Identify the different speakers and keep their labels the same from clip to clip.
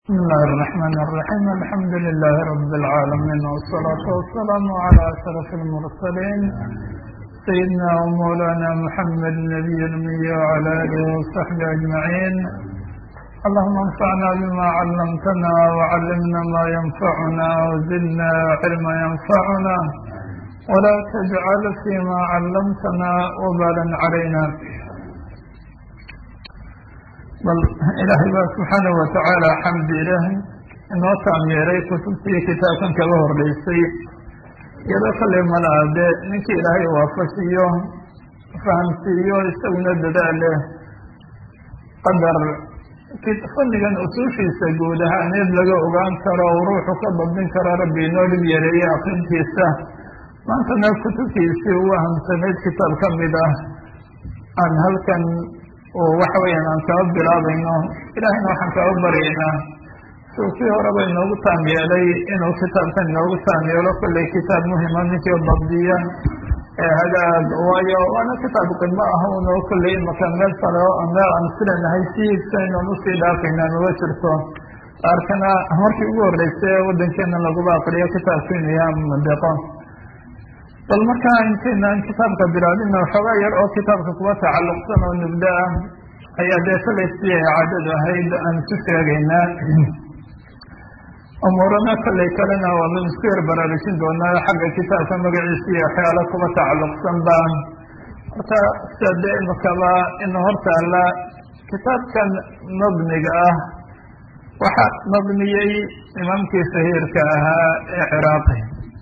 Speaker 1: بسم الله الرحمن الرحيم الحمد لله رب العالمين والصلاة والسلام على أشرف المرسلين سيدنا ومولانا محمد النبي الأمي وعلى آله وصحبه أجمعين اللهم انفعنا بما علمتنا وعلمنا ما ينفعنا وزدنا علما ينفعنا ولا تجعل فيما علمتنا وبالا علينا bal ilaahay baa subxaanahu watacaala xamdi ilaahay inoo taameeray kutubtii kitaabkan kaga horreysay iyadoo kale malaa dee ninkii ilaahay waafashiyo fahamsiiyo isaguna dadaale qadar fannigan usuushiisa guud ahaaneed laga ogaan karo o ruuxu ka badin karo rabbi inoo dhib yareeyey akrintiisa maantana kutubtiisii ugu ahamsanayd kitaab ka mid ah aan halkan oo waxa weeyaan aan kaba bilaabayno ilaahayna waxaan kaba baryaynaa suu kii horeba inoogu taam yeelay inuu kitaabkan inoogu taam yeelo kollay kitaab muhima ninkii dabdiya ee hagaag waayo waana kitaab qidmo ah unoo kollay imaka meel sare oo meel aan silanahay sihiisa inaan usii dhaafayna nuga jirto qaarkana markii ugu horreysay waddankeena laguba aqriyo kitaabku inuu yaha madeeqo bal markaa intaynaan kitaabka bilaabina waxoogaa yar oo kitaabka kuwa tacalluqsan oo nubdo ah ayaa dee shalay sidii ay caadadu ahayd aan isu sheegaynaa umuurana kollay kalena waanu isku yar baraarujin doonaa xagga kitaabka magaciisa iyo waxyaalo kuwa tacalluqsan baan horta sida dee imakaba ina hortaala kitaabkan mabniga ah waxaa mabniyey imaamkii shahiirka ahaa ee ciraaqi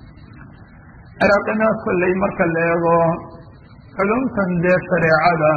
Speaker 1: ciraaqina kolley marka la eego culumtan dee shareecada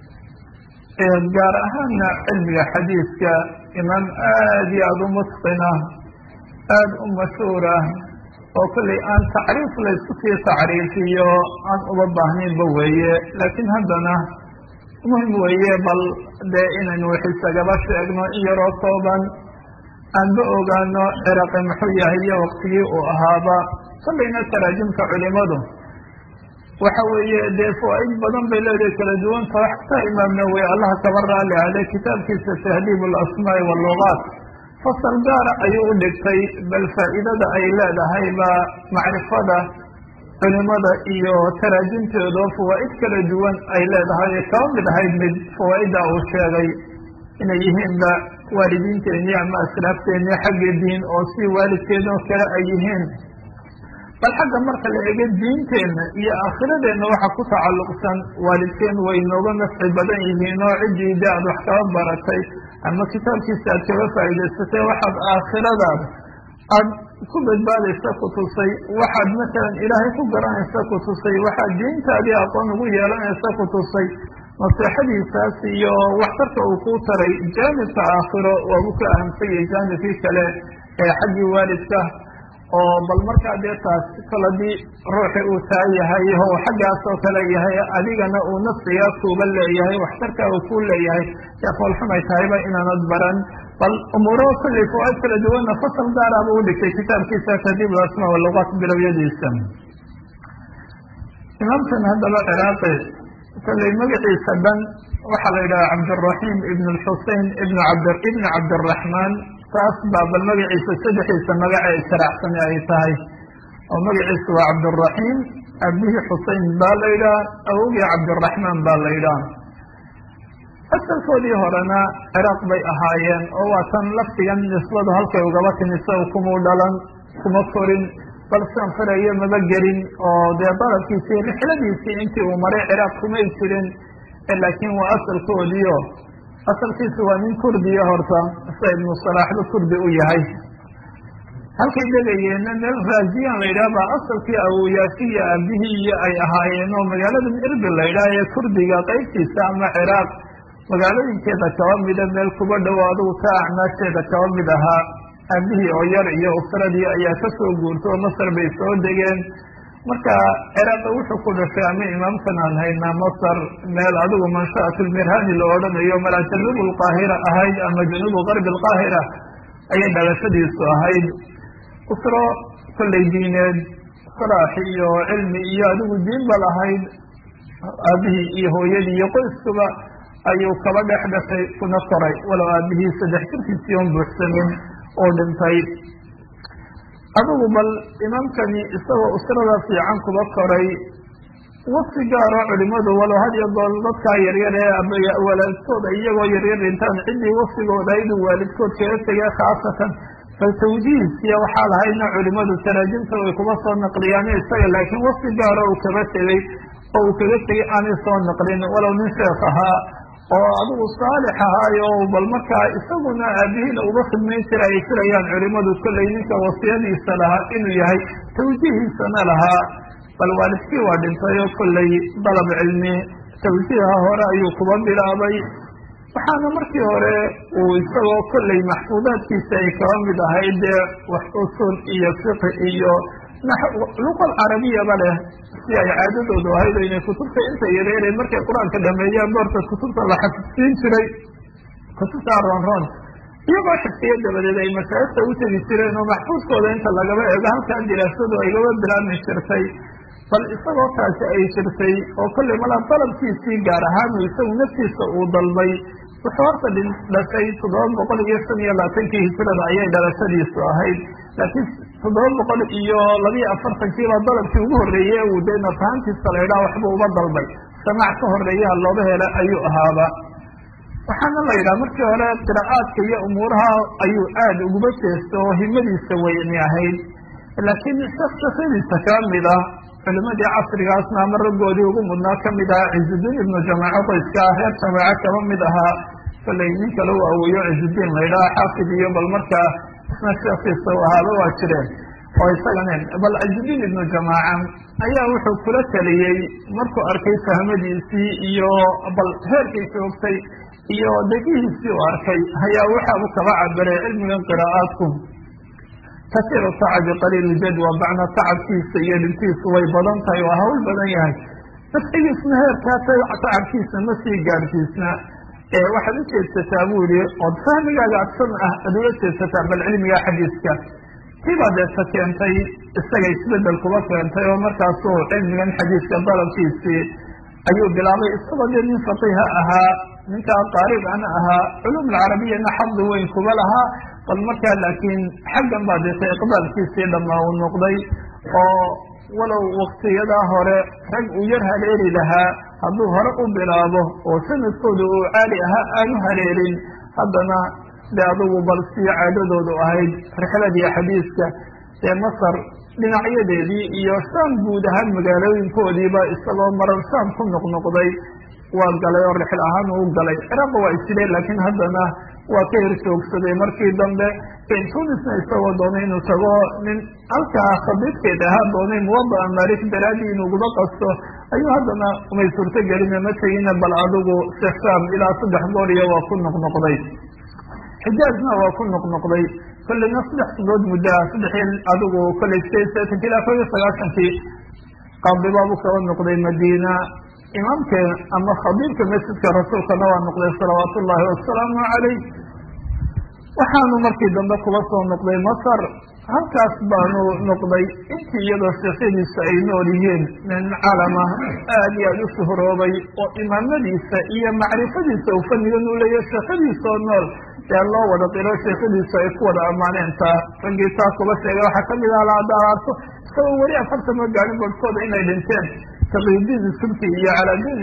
Speaker 1: ee gaar ahaana cilmiga xadiiska imaam aada iyo aada u mutqina aada u mashhuura oo kolley aan tacriif laysku sii tacriifiyo aan uga baahnaynba weeye laakiin haddana muhim weeye bal dee inaynu wax isagaba sheegno in yaroo kooban aanba ogaano ciraaqi muxuu yahay iyo waktigii uu ahaaba kollayna taraajimka culimadu waxa weeye dee fawaaid badan bay leedahay kala duwanta wax ka imaam nawowi allaha kaba raali ahde kitaabkiisa tahdiib alasmaa'i walugaat fasal gaara ayuu u dhigtay bal faa'iidada ay leedahay baa macrifada culimada iyo taraajimteedo fawaa'id kala duwan ay leedahay kaba mid ahayd mid fawaa'idda uu sheegay inay yihiinba waalidiinteeni ama asraafteeni xagga diin oo si waalidkeedoo kale ay yihiin bal xagga marka la ego diinteenna iyo aakhiradeenna waxa ku tacalluqsan waalidkeen way nooga nafci badan yihiin oo ciddii de aad wax kaba baratay ama kitaabkiisa aad kaga faa'idaysatay waxaad aakhiradaada aad ku badbaadaysa ku tusay waxaad masalan ilaahay ku garanaysa ku tusay waxaad diintaadii aqoon ugu yeelanaysa ku tusay naseexadiisaas iyo waxtarka uu kuu taray jaanibka aakhiro waagu ka ahamsayay jaanibkii kale ee xaggii waalidka oo bal markaa dee taas koladii ruuxi uu taa yahay oo xaggaas oo kale yahay adigana uu nafsigaa kuuba leeyahay waxtarkaa uu kuu leeyahay dee foolxumay tahayba inaanad baran bal umuuro kollay fawaaid kala duwanna fasal gaaraaba u dhigtay kitaabkiisa tahdiib alasmaa walugaat bilowyadiisa imaamkan haddaba ciraaqi kollay magaciisa dhan waxaa la yidhaha cabdiraxiim ibn lxusein ibn abd ibn cabdiraxmaan taas baa bal magaciisa saddexiisa magaca ay sharaxsani ay tahay oo magaciisa waa cabdiraxiim abihii xusein baa la yidhaha awogii cabdiraxmaan baa la yidhaha asalkoodii horena ciraaq bay ahaayeen oo waa tan laftigan nisbadu halkay ugaba timi sa kumuu dhalan kuma korin bal sian firayo maba gelin oo dee dalabkiisii rixladiisii intii uu maray ciraaq kumay jirin laakiin waa asalkoodiio asalkiisu waa nin kurdiya horta sida ibnu salaaxba kurdi u yahay halkay degayeenna meel raasiyan la yidhaha baa asalkii awoyaashiya aabihii iyo ay ahaayeen oo magaalada irbil la yidhaha ee kurdiga qeybtiisa ama ciraaq magaalooyinkeeda kaba mida meel kuba dhow adugu ka acmaasheeda kaba mid ahaa aabihii oo yar iyo usradii ayaa kasoo guurta oo masar bay soo degeen marka ciraaqi wuxuu ku dhashay ama imaamkan aan haynaa masar meel adigu manshaat lmirhani la odhanayo malaa januub lqaahira ahayd ama januubu garbi lqaahira ayay dhalashadiisu ahayd usro kollay diineed salaax iyo cilmi iyo adigu diin ba lahayd aabihii iyo hooyadii iyo qoyskuba ayuu kaba dhex dhashay kuna koray walow aabihii saddex jirkiisii on buuxsamin oo dhintay adigu bal imaamkani isagoo usrada fiican kuba koray wasi gaaro culimadu walow had iyo goor dadkaa yaryar ee waalidkooda iyagoo yaryar dhintaan ciddii wasigooda inuu waalidkood kaga tegay khaasatan bal tawjiihisiya waxaa lahayna culimadu taraajimta way kuba soo naqliyaan isaga laakiin wasi gaaro uu kaba tegey oo uu kaga tegay aanay soo naqlin walow nin sheekh ahaa oo adigu saalix ahaayo bal markaa isaguna aabihiina uga khidmayn jira ay filayaan culimadu kollay ninka wasiyadiisa lahaa inuu yahay tawjiihiisana lahaa bal waalidkii waa dhintay oo kollay dalab cilmi tawjiiha hore ayuu kuba bilaabay waxaana markii hore uu isagoo kollay maxfuudaadkiisa ay kaba mid ahayd dee wax usul iyo fiqi iyo luqal carabiyaba leh si ay caadadoodu ahayd o inay kutubta inta yareereen markay qur-aanka dhameeyaan boorta kutubta la xafidsiin jiray kutubta ronron iyagoo xifdiya dabadeed ay mashaayikta u tegi jireen oo maxfuudkooda inta lagaba eego halkaa diraasadu ay gaba bilaabmi jirtay bal isagoo taasi ay jirtay oo kollay malaa dalabkiisii gaar ahaan isagu naftiisa uu dalbay wuxuu horta dhashay toddoba boqol iyo shan iyo labaatankii hijirada ayay dhalashadiisu ahayd laakiin toddoba boqol iyo labiyo afartankiibaa dalabkii ugu horreeyey uu dee nafahantiisa la idhaha waxba uba dalbay samaac ka horeeyaha looga hela ayuu ahaaba waxaana la yidhaha markii hore qiraa'aadka iyo umuuraha ayuu aada uguba jeesta oo himadiisa weyni ahayd laakiin shaksashadiisa kaa mid ah culimadii casrigaasna ama raggoodii ugu mudnaa kamid ahaa cizudiin ibnu jamaaco qoyska ah reer jamaaco kaba mid ahaa kollay nin kale u aweeyo cizudiin la yidhaha xaafid iyo bal markaa isna sheekiisa u ahaaba waa jireen oo isaganen bal cizudiin ibnu jamaaca ayaa wuxuu kula taliyey markuu arkay fahmadiisii iyo bal heerkay joogtay iyo degihiisii u arkay ayaa waxaabu kaba cabiray cilmigan qiraa'aadku kasiiru tacabi qaliil jadwa bacna tacabkiisa iyo dhintiisu way badan tahay waa hawl badan yahay nafsigiisna heerkaa tacabkiisa ma sii gaarsiisna waxaad ujeedsataa buu yihi ood fahmigaaga adsan ah ad ula jeedsataa bal cilmiga xadiiska tiibaa deeta keentay isaga isbedel kuba keentay oo markaasuu cilmigan xadiiska dalabkiisii ayuu bilaabay isagoo dee nin faqiha ahaa ninkaa qaaribana ahaa culum alcarabiyana xaddi weyn kuba lahaa bal markaa laakiin xaggan baa deeta iqbaalkiisii dhammaa uu noqday oo walow waktiyadaa hore rag uu yar haleeli lahaa hadduu hore u bilaabo oo sanadkooda uu caali ahaa aanu haleelin haddana dee adugu bal sii caadadoodu ahayd rixladii xadiiska dee masar dhinacyadeedii iyo shaam guud ahaan magaalooyinkoodiiba isagoo marar shaam ku noqnoqday waa galay oo rixl ahaan uu galay ciraaqba waa isjileen laakiin haddana waa ka hir joogsaday markii dambe tunisna isagoo doonay inuu tago nin halkaa khabiidkeed ahaa doonay muwada'a malik daraadii inuuguba qasto ayuu haddana umay suurto gelina ma tegina bal adigu sham ilaa saddex goor iyo waa ku noqnoqday xijaazna waa ku noqnoqday kolleyna saddex sanood muddaa saddex adigu kolley sideed seetanki ilaa kob iyo sagaashankii qaadibaabu kaba noqday madiina imaamka ama khabiirka masjidka rasuulkana waa noqday salawaatu ullaahi wasalaamu calayh waxaanu markii dambe kuba soo noqday masar halkaas baanu noqday intii iyadoo sheekhadiisa ay nool yihiin nin calama aada iyo aada u shuhroobay oo imaamadiisa iyo macrifadiisa uu fanigan u leeyahy sheekhadiisa oo nool dee loo wada qiro sheekhadiisa ay ku wada ammaaneen taa raggii taa kuba sheegay waxaa kamid ah laadaalaarto isagoo weli afartan ma gaarin barhkooda inay dhinteen taqiyudiin subki iyo caladiin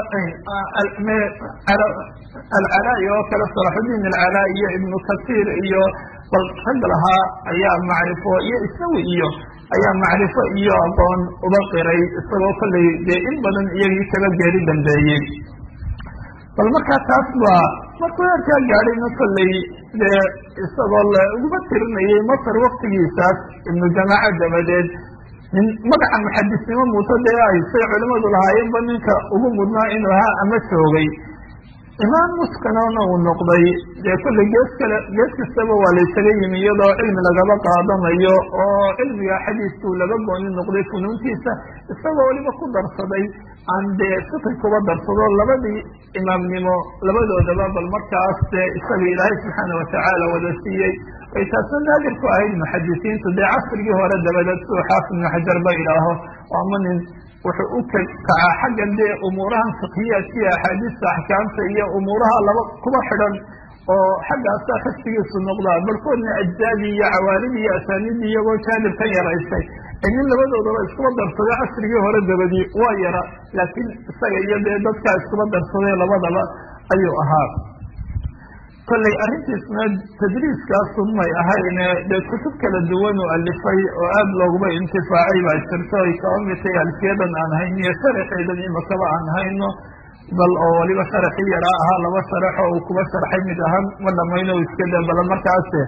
Speaker 1: alcalaa'i oo kale salaxudiin alcalaa iyo ibnu kasiir iyo bal rag lahaa ayaa macrifo iyo isawi iyo ayaa macrifo iyo aqoon uba qiray isagoo kollay dee in badan iyagii kaba geeri dambeeyey bal markaa taas waa markuu heerkaa gaadhayna kollay dee isagoo la uguma tirinayay masar waktigiisaas ibnu jamaaca dabadeed nin magaca muxadisnimo muuto dee ay say culimadu lahaayeenba ninka ugu mudnaa inuu ahaa ama joogay imaam muskanona uu noqday dee kolley gees kale gees kastaba waa laysaga yimi iyadoo cilmi lagaba qaadanayo oo cilmiga xadiiskuu laga gooni noqday funuuntiisa isagoo weliba ku darsaday aan dee fiqi kuba darsado labadii imaamnimo labadoodaba bal markaas dee isaga ilaahay subxaana watacaala wada siiyey ay taasna naadir ku ahayd muxadisiintu dee casrigii hore dabadeed siduu xaafid ibnu xajar ba idhaaho ama nin wuxuu u kacaa xaggan dee umuurahan fikiyaadkiiyo axaadiista axkaamta iyo umuuraha laba kuba xidhan oo xaggaasaa xifsigiisu noqdaa barkoodna ajzaadii iyo cawaaridii iyo asaaniidii iyagoo jaanib ka yaraysay nin labadoodaba iskuba darsaday casrigii hore dabadii waa yara laakiin isaga iyo dee dadkaa iskuba darsaday labadaba ayuu ahaa kollay arrintiisna tadriiskaasun may ahayne dee kutub kala duwan u alifay oo aada looguma intifaacay baa jirto ay kaba mid tahay alfiyadan aan hayno iyo sharaxeedan imakaba aan hayno bal oo waliba sharaxii yaraa ahaa laba sharax oo uu kuba sharxay mid ahaan ma dhamayno iska da bala markaase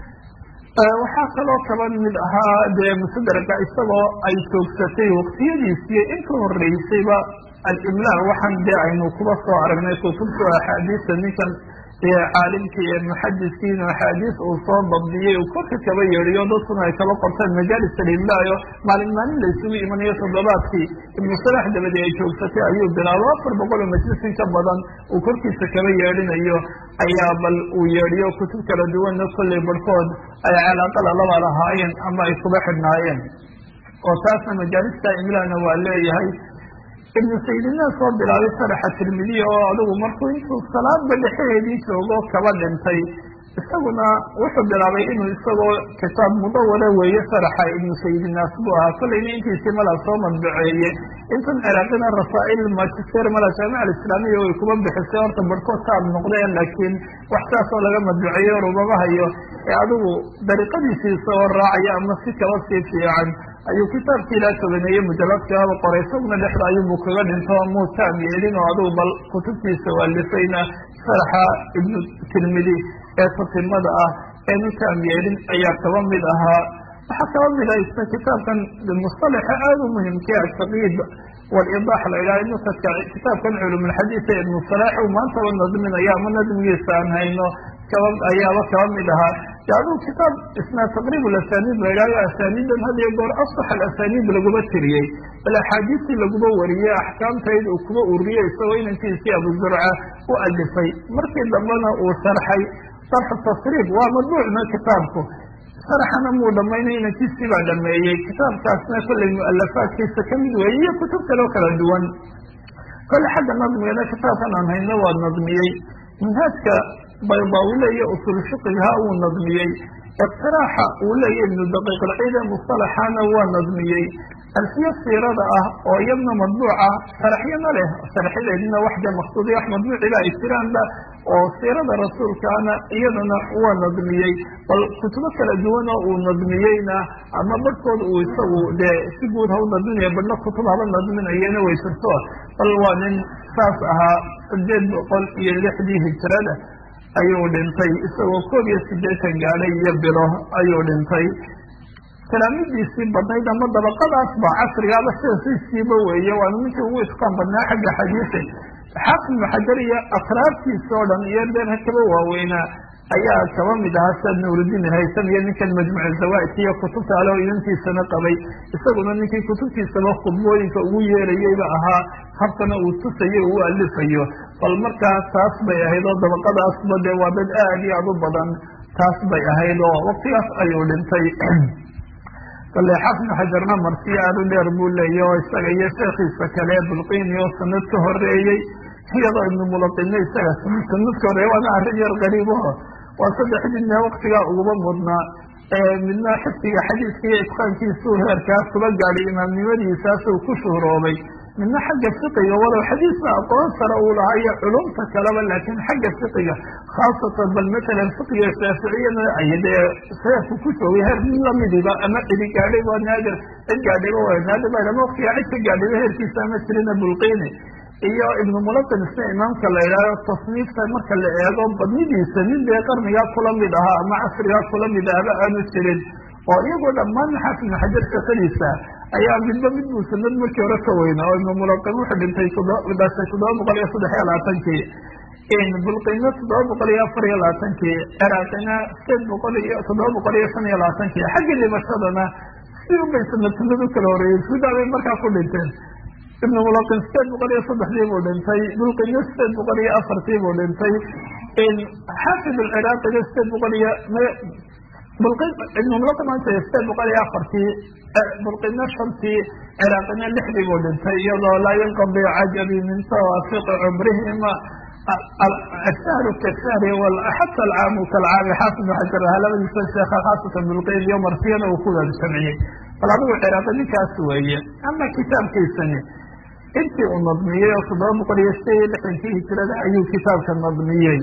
Speaker 1: waxaa kaloo kaba mid ahaa dee musadarka isagoo ay joogsatay waqtiyadiisiyo inka horeysayba alimlaa waxaan dee aynu kuba soo aragnay kutubta axaadiista ninkan caalimkii ee muxadiskiin axaadiis uu soo dabdiyey uu korka kaba yeedhiyo dadkuna ay kaba qortaan majaalis alimlaayo maalin maalin la isugu imanayo toddobaadkii ibnu salax dabadi ay joogsatay ayuu bilaabo afar boqol oo majlisin ka badan uu korkiisa kaba yeedhinayo ayaa bal uu yeedhiyo kutub kala duwanna kollay barhkood ay calaaqada laba lahaayeen ama ay kuba xidhnaayeen oo taasna majaalista imlaana waa leeyahay ibnu saydina soo bilaabay sharaxa tirmidiya oo adigu markuu intuu salaadba dhexeheedii joogo kaba dhintay isaguna wuxuu bilaabay inuu isagoo kitaab mudawara weeye sharaxa ibnu saydinaas buu ahaa kollayna intiisii mala soo madbaceeye intan ciraaqina rasaa'il magister mala jaamica alislaamiya way kuba bixisay horta barhkood kaad noqdeen laakiin wax saasoo laga madbaceeyo rubama hayo ee adigu dariiqadiisii isagoo raacaya ama si kaba sii fiican ayuu kitaabkii ilaa tobaneeye mujaladkaaba qoray isaguna dhexda ayuubuu kaga dhinto muu taam yeelin oo adigu bal kutubtiisa waalifayna sharaxa ibnu tirmidi ee tatimada ah eenu taam yeelin ayaa kaba mid ahaa waxaa kaba mid ah isna kitaabkan mustalaxa aada u muhimkee ataqiid walidax la idhaha nukadka kitaabkan culumulxadiisa ibnu salaax uu maantaba nadminaya ama nadmigiisa aan hayno kaba ayaaba kaba mid ahaa de adigu kitaab isna taqriib alasaniid la idhahyo asaniidan had iyo goor asax alasaniid laguma tiriyey bal axaadiistii laguma wariyey axkaamtayd uu kuba uriyey isagoo inankiisii abuzurca u alifay markii dambena uu sharxay sarxu tasriib waa madbuucna kitaabku sharaxana muu dhamaynay inankiisii baa dhameeyey kitaabkaasna kollay mualafaadkiisa kamid weeye iyo kutub kaleo kala duwan kolle xagga nadmigana kitaabkan aan hayno waa nadmiyey minhaajka baydawi leeya usul fiqiha wuu nadmiyey iqtiraaxa uu leeya ibnu daqiiq alciide mustalaxana waa nadmiyey alfiya siirada ah oo iyadna madbuuca sharaxyana leh sharaxyadeedina waxde maksuudi wax madbuuciba ay jiraanba oo siirada rasuulkaana iyadana waa nadmiyey bal kutubo kala duwan oo uu nadmiyeyna ama barhkood uu isagu dee si guud ha u nadminaya badhna kutub haba nadminayena way jirto bal waa nin saas ahaa sideed boqol iyo lixdii hijrada ayuu dhintay isagoo koob iyo sideetan gaadhay iyo bilo ayuu dhintay talaamidiisii badnayd ama dabaqadaas ba casrigaaba siasiisiiba weeye waana ninkii ugu itqaan badnaa xagga xadiisa xaafid ibnu xajar iyo akraartiisa oo dhan iyo deerha kaba waaweynaa ayaa kaba mid ahaa saad nuurudiin haysam iyo ninkan majmuc zawaaidka iyo kutubta ale oo inantiisana qabay isaguna ninkii kutubtiisaba khudbooyinka ugu yeerayeyba ahaa habkana uu tusayo uu alifayo bal markaa taas bay ahayd oo dabaqadaasba dee waa dad aad iyo aad u badan taas bay ahayd oo waktigaas ayuu dhintay kale xafid xajarna marsiyo aada u dheer buu leeya oo isaga iyo sheekiisa kale bulqini oo sanad ka horeeyey iyadoo ibnu mulaqine isaga sanad ka horeeyey waana arrin yar qariibaho waa saddexdiina waktigaa uguba mudnaa midna xifdiga xadiiska iyo itqaankiisuu heerkaas kuba gaadhay imaamnimadiisaasuu ku shuhroobay midna xagga fiqiga walow xadiisna aqoon sare uu lahaa iyo culumta kaleba laakiin xagga fiqiga khaasatan bal matalan fiqiga shaaficiyana ay dee heerku ku joogay heer mid lamidiba ama cidi gaadhay waa naadir cid gaadhayba waa naadir ba ama waktiga cid ka gaadhayba heerkiisa ama jirina bulqini iyo ibnu mulaqin isna imaamka la idhaaho tasniifta marka la eego badnidiisa nin dee qarnigaa kula mid ahaa ama casrigaa kula mid ahba aanu jirin oo iyagoo dhammaan xaafid ibnu xajar shaqadiisa ayaa midba mid buu sanad markii hore ka weynaa oo ibnu mulaqin wuxuu dhintay dhashay toddoba boqol iyo saddex iyo labaatankii bulqina toddoba boqol iyo afar iyo labaatankii ciraaqina sideed boqol iyo toddoba boqol iyo shan iyo labaatankii xaggii dhimashadana si ubay sanad sanad u kala horeeyey sudaa bay markaa ku dhinteen ibnu mulaqin sideed boqol iyo saddexdii buu dhintay bulqina sideed boqol iyo afartii buu dhintay xaafid alciraaqina sideed boqol iyo ibnu mulaqin maanta sideed boqol iyo afartii bulqina shantii ciraaqina lixdii buu dhintay iyadoo laa yanqadi cajabi min tawaafiqi cumrihima ashahru kashahri xata alcaamu kalcaami xaafid xajar ahaa labadiisa sheekha khaasatan bilqeyd iyo marsiyana uu ku wada jamciyey bal adigu ciraaqi ninkaas weeye ama kitaabkiisani intii uu nadmiyey oo toddoba boqol iyo sideed iyo lixdankii hijirada ayuu kitaabka nadmiyey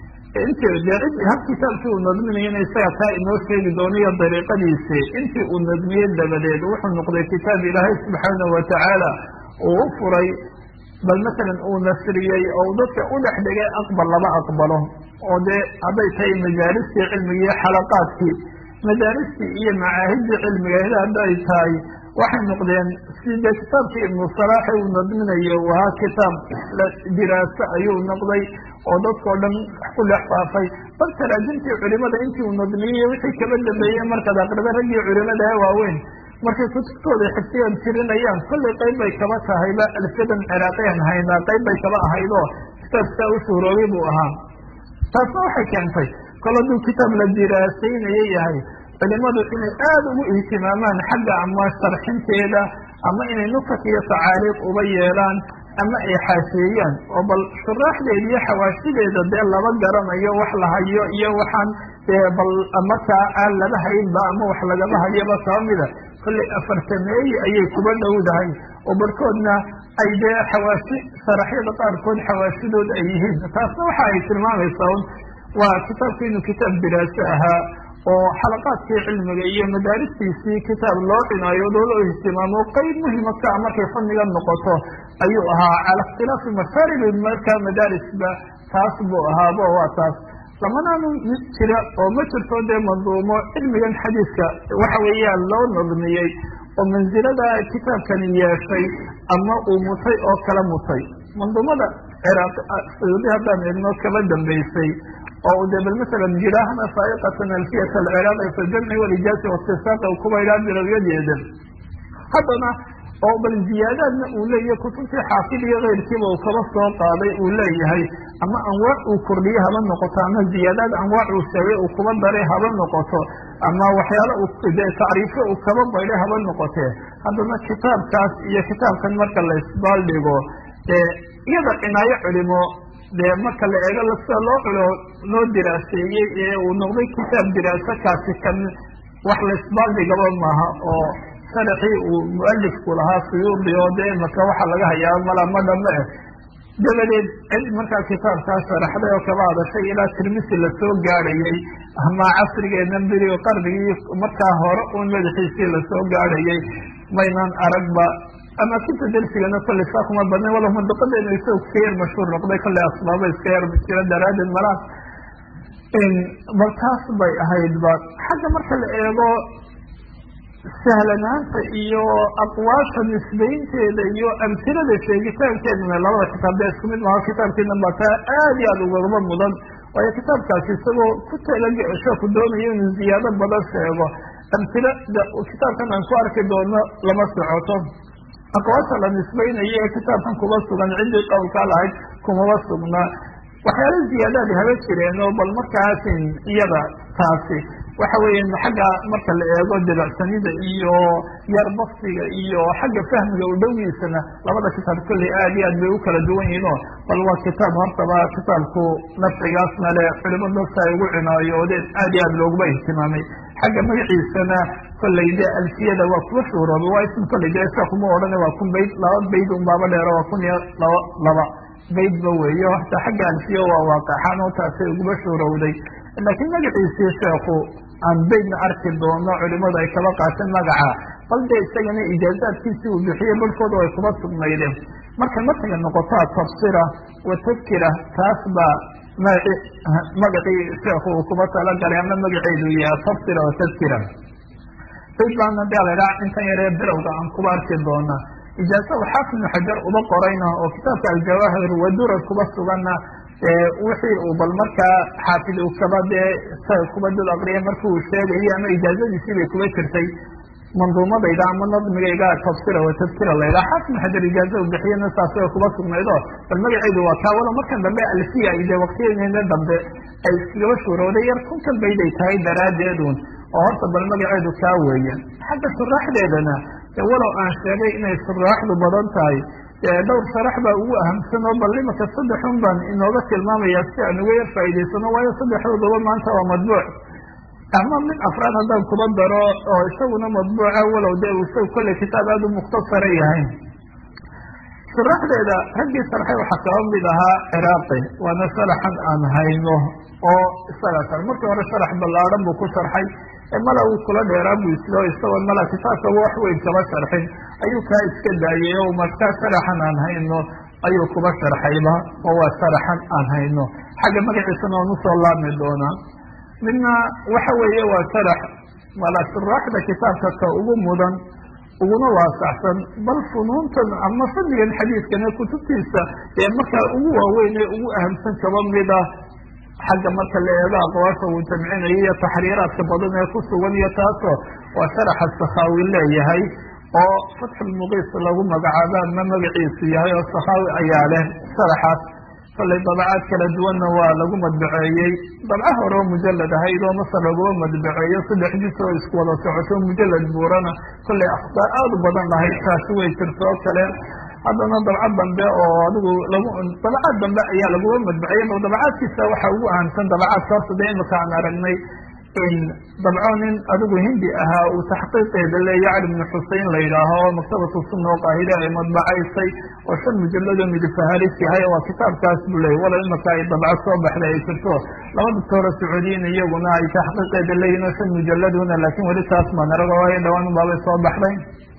Speaker 1: intii dee hab kitaabkii uu nadminayana isaga taa inoo sheegi doono iyo dariiqadiisi intii uu nadmiyey dabadeed wuxuu noqday kitaab ilaahay subxaanahu watacaala uu u furay bal masalan uu nasriyey oo dadka u dhex dhigay aqbal lama aqbalo oo dee hadday tahay majaaristii cilmiga iyo xalaqaadkii madaaristii iyo macaahidii cilmigeed hadday tahay waxay noqdeen side kitaabkii ibnu salaaxi uu nadminayo uu ahaa kitaab diraaso ayuu noqday oo dadkao dhan ku dhex faafay bal taraajimtii culimada intii uu nadmiyey wixii kaba dambeeyey markaad aqrida raggii culimada ee waaweyn markay kutubtooda xifdiyan tirinayaan kollay qayb bay kaba tahayba alfadan ciraaqiyan haynaa qayb bay kaba ahaydoo kitaab sitaa u shuhuroobay buu ahaa taasna waxay keentay kol hadduu kitaab la diraasaynayo yahay culimadu inay aada ugu ihtimaamaan xagga ama sharxinteeda ama inay nukat iyo tacaariiq uba yeelaan ama ay xaasheeyaan oo bal shuraaxdeeda iyo xawaashideeda dee laba garanayo wax la hayo iyo waxaan dee bal markaa aan laba haynba ama wax lagaba hayoba kaba mida kollay afartameeye ayay kuba dhowdahay oo barhkoodna ay dee xawaashi sharaxyada qaarkood xawaashidood ay yihiin taasna waxa ay tilmaamaysaa un waa kitaabku inuu kitaab diraaso ahaa oo xalaqaadkii cilmiga iyo madaaristiisii kitaab loo cinaayo loo ihtimaamo qeyb muhima ka a markay fanniga noqoto ayuu ahaa cala ikhtilaafi mashaaribi markaa madaarisba taas buu ahaabo waa taas lamanaanu jira oo ma jirto dee manduumo cilmigan xadiiska waxa weeyaan loo nadmiyey oo mansilada kitaabkani yeeshay ama uu mutay oo kala mutay manduumada ciraaq sayuudi haddaan eegno kaba dambeysay oo de bal masalan jiraahna saaiqatan alfiyat alciraaqi fi ljamci walijaasi waitisaaqi kuba idhaa bilowyadeeda haddana oo bal ziyaadaadna uu leeyahay kutubtii xaafid iyo keyrkiiba uu kaba soo qaaday uu leeyahay ama anwaac uu kordhiye haba noqoto ama ziyaadaad anwaac uu sheegay uu kuba daray haba noqoto ama waxyaala de tacriifo uu kaba baydhay haba noqotee haddana kitaabkaas iyo kitaabkan marka la isbaaldhigo dee iyada cinaayo culimo dee marka la eego sida loo culo loo diraaseeyey ee uu noqday kitaab diraaso kaasi kan wax laisbaaldhigaba maaha oo sharaxii uu mualifku lahaa suyuudi oo dee imaka waxa laga hayaa mala ma dhame eh dabadeed cid markaa kitaabkaa sharaxday oo kaba hadashay ilaa tirmisi lasoo gaadhayey ama casrigeena beri qarnigii markaa hore un madaxiisii lasoo gaadhayey maynan aragba ama kinta dersigana kolley saa kuma badnay walo mandaqadeenu isaga ka yar mashhuur noqday kolley asbaaba iska yar jira daraaddeed malaas bal taas bay ahaydba xagga marka la eego sahlanaanta iyo aqwaasha nisbaynteeda iyo amhilada sheegitaankeeduna labada kitaab dee isku mid maaha kitaabkiina baa taa aad iyo aada ugagaba mudan waayo kitaabkaasi isagoo ku talagasho doonayo inuu ziyaado badan sheego amhilada kitaabkan aan ku arki doono lama socoto aqwaasha la nisbaynayo ee kitaabkan kuba sugan ciddii qowlkaa lahayd kumaba sugna waxyaala ziyaadaadi haba jireen oo bal markaasin iyada taasi waxa weeya xagga marka la eego dabacsanida iyo yar baktiga iyo xagga fahmiga u dhowiisana labada kitaab kolley aad iyo aad bay u kala duwan yihiin oo bal waa kitaab hortaba kitaabku nafcigaasna le culimo dadka ay ugu cinaayoodeen aad iyo aad looguma ihtimaamay xagga magaciisana kolley de alfiyada waa kuwa shuhrooba waa ism kolley de isa kuma odhana waa kun bayd laba bayd un baaba dheero waa kun iyo laba laba baydba weeyo hataa xagga alfiya waa waaqaxaan oo taasay uguma shuhrowday laakiin magaciisii sheekhu aan baydna arki doono culimadu ay kaba qaateen magaca bal dee isagana ijaazaadkiisii uu bixiyey barhkooda ay kuba sugnaydeen marka markaga noqotaa tafsira wa tadkira taas baa magaci magacii sheekhu uu kuba talagalay ama magaceedu yaha tafsira wa tadkira bayd baana de lahaa intan yaree bilowga aan kuba arki doona ijaaza xaafid ibnu xajar uba qorayna oo kitaabka aljawaahir wadurad kuba suganna wixii uu bal markaa xaafid uu kaba dee isaga kuba dad aqriya marki uu sheegayo ama ijaazadiisii bay kuba jirtay manduumadayda ama nadmigayga tafsira wa tadkira layda xaafid ibnu xajar ijaaza u bixiyana saas way kuba sugnayd oo bal magaceedu waa kaa walo markan dambe alfiya iyo dee waqtiyadeena dambe ay iskagaba shuurowday yar kunkan bayday tahay daraaddeedun oo horta bal magaceedu kaa weeya xagga shuraaxdeedana walow aan sheegay inay shuraaxdu badan tahay dhowr sharax baa ugu ahamsan oo bal imaka saddexun baan inooga tilmaamaya si aan uga yar faa'idaysano waayo saddexdoodaba maanta waa madbuuc ama mid afraad haddaan kuba daro oo isaguna madbuuca walow dee uu isaga kolley kitaab aada u mukhtasara yahay shuraxdeeda raggii sharxay waxaa kaba mid ahaa ciraaqi waana sharaxan aan hayno oo isagaa sar markii hore sharax ballaadhan buu ku sharxay mala uu kula dheeraa buu islo isagoo mala kitaabkaba wax weyn kaba sharxin ayuu kaa iska daayay oo markaa sharaxan aan hayno ayuu kuba sharxayba oo waa sharaxan aan hayno xagga magaciisana waan usoo laabmi doonaa midna waxa weeye waa sharax mala shuraaxda kitaabka ka ugu mudan uguna waasaxsan bal funuuntan ama fadligan xadiidkana kutubtiisa ee markaa ugu waaweyn ee ugu ahamsan kaba mida xagga marka la eego aqwaasha uu jamcinayo iyo taxriiraadka badan ee ku sugan iyo taasoo waa sharaxa sakhaawi leeyahay oo fatxulmuqiis lagu magacaabo ama magaciisu yahay oo sakhaawi ayaa leh sharaxaas kollay dabacaad kala duwanna waa lagu madbaceeyey dabca hore oo mujalad ahayd oo masar laguma madbaceeyo saddex jis oo isku wada socoto mujalad buurana kollay akhbaar aada u badan lahayd taasi way jirto oo kale haddana dabcad dambe oo adigu lagu dabacaad dambe ayaa laguma madbaceeyey bal dabacaadkiisa waxaa ugu ahamsan dabacaadka horta dee imika aan aragnay in dabco nin adigu hindi ahaa uu taxqiiqeeda leeya cali bnu xusein la yidhaaho oo maktabatu sunna oo qaahire ay madbacaysay oo shan mujalladoo midifaharis yahay waa kitaabkaas buu leeyay walow imika ay dabco soo baxday ay jirto laba doctoora sacuudiyin iyaguna ay taxqiiqeeda leeyihin oo shan mujalladuna laakiin weli taas maan arago waayo dhawaan baabay soo baxday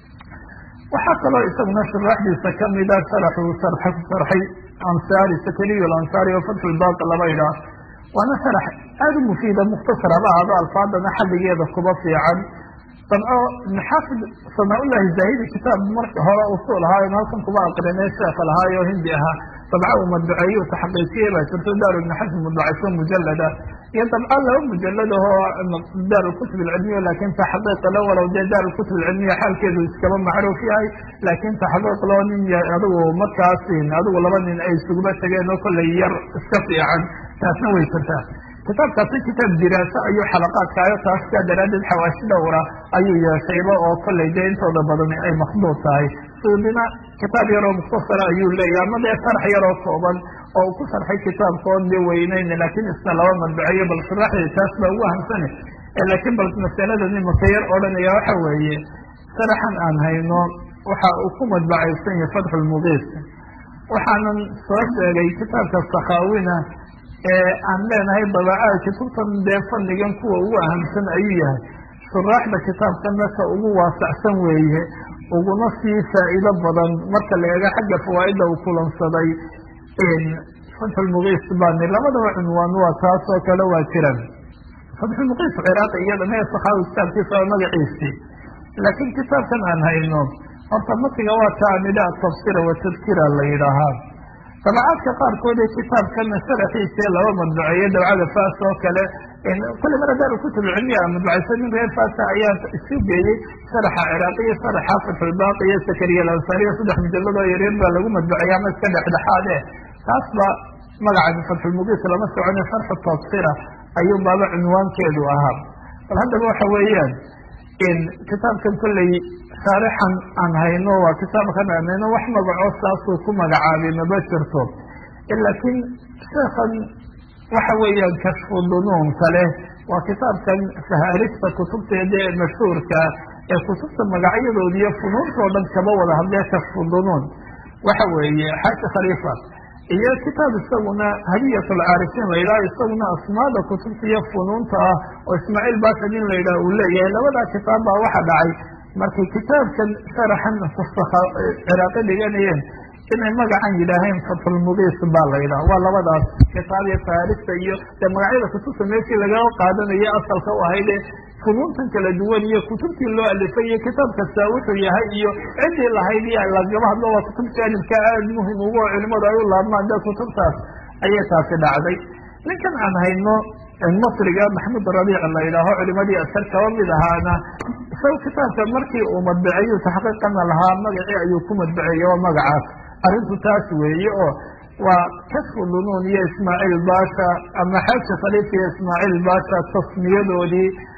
Speaker 1: waxaa kaloo isaguna shuraaxdiisa kamida sharaxuu sharxa ku sharxay ansaari sakariy alansaari oo fatxulbaaqi laba idhaah waana sharax aada u mufiida mukhtasar haba ahado alfaadana xalligeeda kuba fiican dabco maxaafid sanaa-ullahi zaahidi kitaab marka hore usuul ahaayo halkan kuba aqrinay sheekha lahaayo hindi ahaa dabco uu madbaceeye u taxqiijiyey baa jirto daar ibni xasan madbacayso mujalada iyo dabco laba mujalad ahoo daar lkutub alcilmiya laakin taxqiiq lo walow dee daar lkutub alcilmiya xaalkeedu iskaba macruuf yahay laakin taxqiiq loo nin adigu markaas adigu laba nin ay isuguba tegeen oo kollay yar iska fiican taasna way jirtaa kitaabkaasi kitaab diraaso ayuu xalaqaadkaayo taas kaa daraaddeed xawaashi dhowra ayuu yeeshayba oo kollay dee intooda badan ay makduud tahay suudina kitaab yaroo mukhtasara ayuu leeyahy ama dee sharax yaroo kooban oo uu ku sharxay kitaabkoon dee weyneyn laakiin isna laba madbaceeyo bal sharaxdii taas baa ugu ahamsane laakiin bal masalada nimaka yar odhanaya waxa weeye sharaxan aan hayno waxa uu ku madbacaysan yahay fatxulmuqiis waxaanan soo sheegay kitaabka sakhaawina ee aan leenahay dabacaad kutubtan dee fadligan kuwa ugu ahamsan ayuu yahay shuraaxda kitaabkana ka ugu waasacsan weeye uguna sii faa'iido badan marka la eego xagga fawaaidda uu kulansaday fatxulmuqiis bani labadaba cunwaan waa taas oo kale waa jiran fatxulmuqiis ciraaqi iyada mee sakhaawi kitaabkiisa waa magaciisii laakiin kitaabkan aan hayno horta matiga waa taamida atafsira watadkira la yidhaahaa dabacaadka qaarkood ee kitaabkana sharaxiisee laba madbaceeyo dabcada faas oo kale kule mara daar kutub cilmiya madbacaysa nin reer faasa ayaa isu geeyey sharaxa ciraaqiyo sharaxa fatxulbaaqi iyo sakariya alansariya saddex mujalladoo yaryar baa lagu madbaceeya ama iska dhexdhexaad eh taas ba magaca fatxulmuqiis lama socone sharxu tafsira ayuu baaba cunwaankeedu ahaa bal haddaba waxa weeyaan kitaabkan kolley shaarixan aan hayno waa kitaabkan aan hayno wax magaco saasuu ku magacaabay maba jirto laakiin sheekhan waxa weeyaan kashfu dunuun kale waa kitaabkan fahaarista kutubteeda ee mashhuurka ee kutubta magacyadoodi iyo funuuntao dhan kaba wada hadlee kashfu dunuun waxa weeye xaaji khaliifa iyo kitaab isaguna hadiyat alcaarifiin la yidhaha isaguna asmaada kutubta iyo funuunta ah oo ismaaciil basha nin la yidhaha uu leeyahay labadaa kitaab baa waxa dhacay markay kitaabkan sharaxan ciraaqi dhiganayeen inay magacan yidhaaheen fatxulmuqiis baa la yidhaha waa labadaas kitaab iyo faarista iyo dee magacyada kutubta meeshii lagaga qaadanayo asalka u ahayd ee funuuntan kala duwan iyo kutubtii loo alifay iyo kitaab kasta wuxuu yahay iyo ciddii lahayd iyo lagaba hadlo waa kutub jaanibka aada muhim ugu oo culimadu ay u laabmaan dee kutubtaas ayay taasi dhacday ninkan aan hayno masriga maxmud rabiic la yidhaaho culimadii asar kaba mid ahaana isaga kitaabka markii uu madbaceeyu taxqiiqana lahaa magacii ayuu ku madbaceeyey oo magacaas arrintu taas weeye oo waa kashfu dunuun iyo ismaaciil basha ama xaaji khaliif iyo ismaaciil basha tasmiyadoodii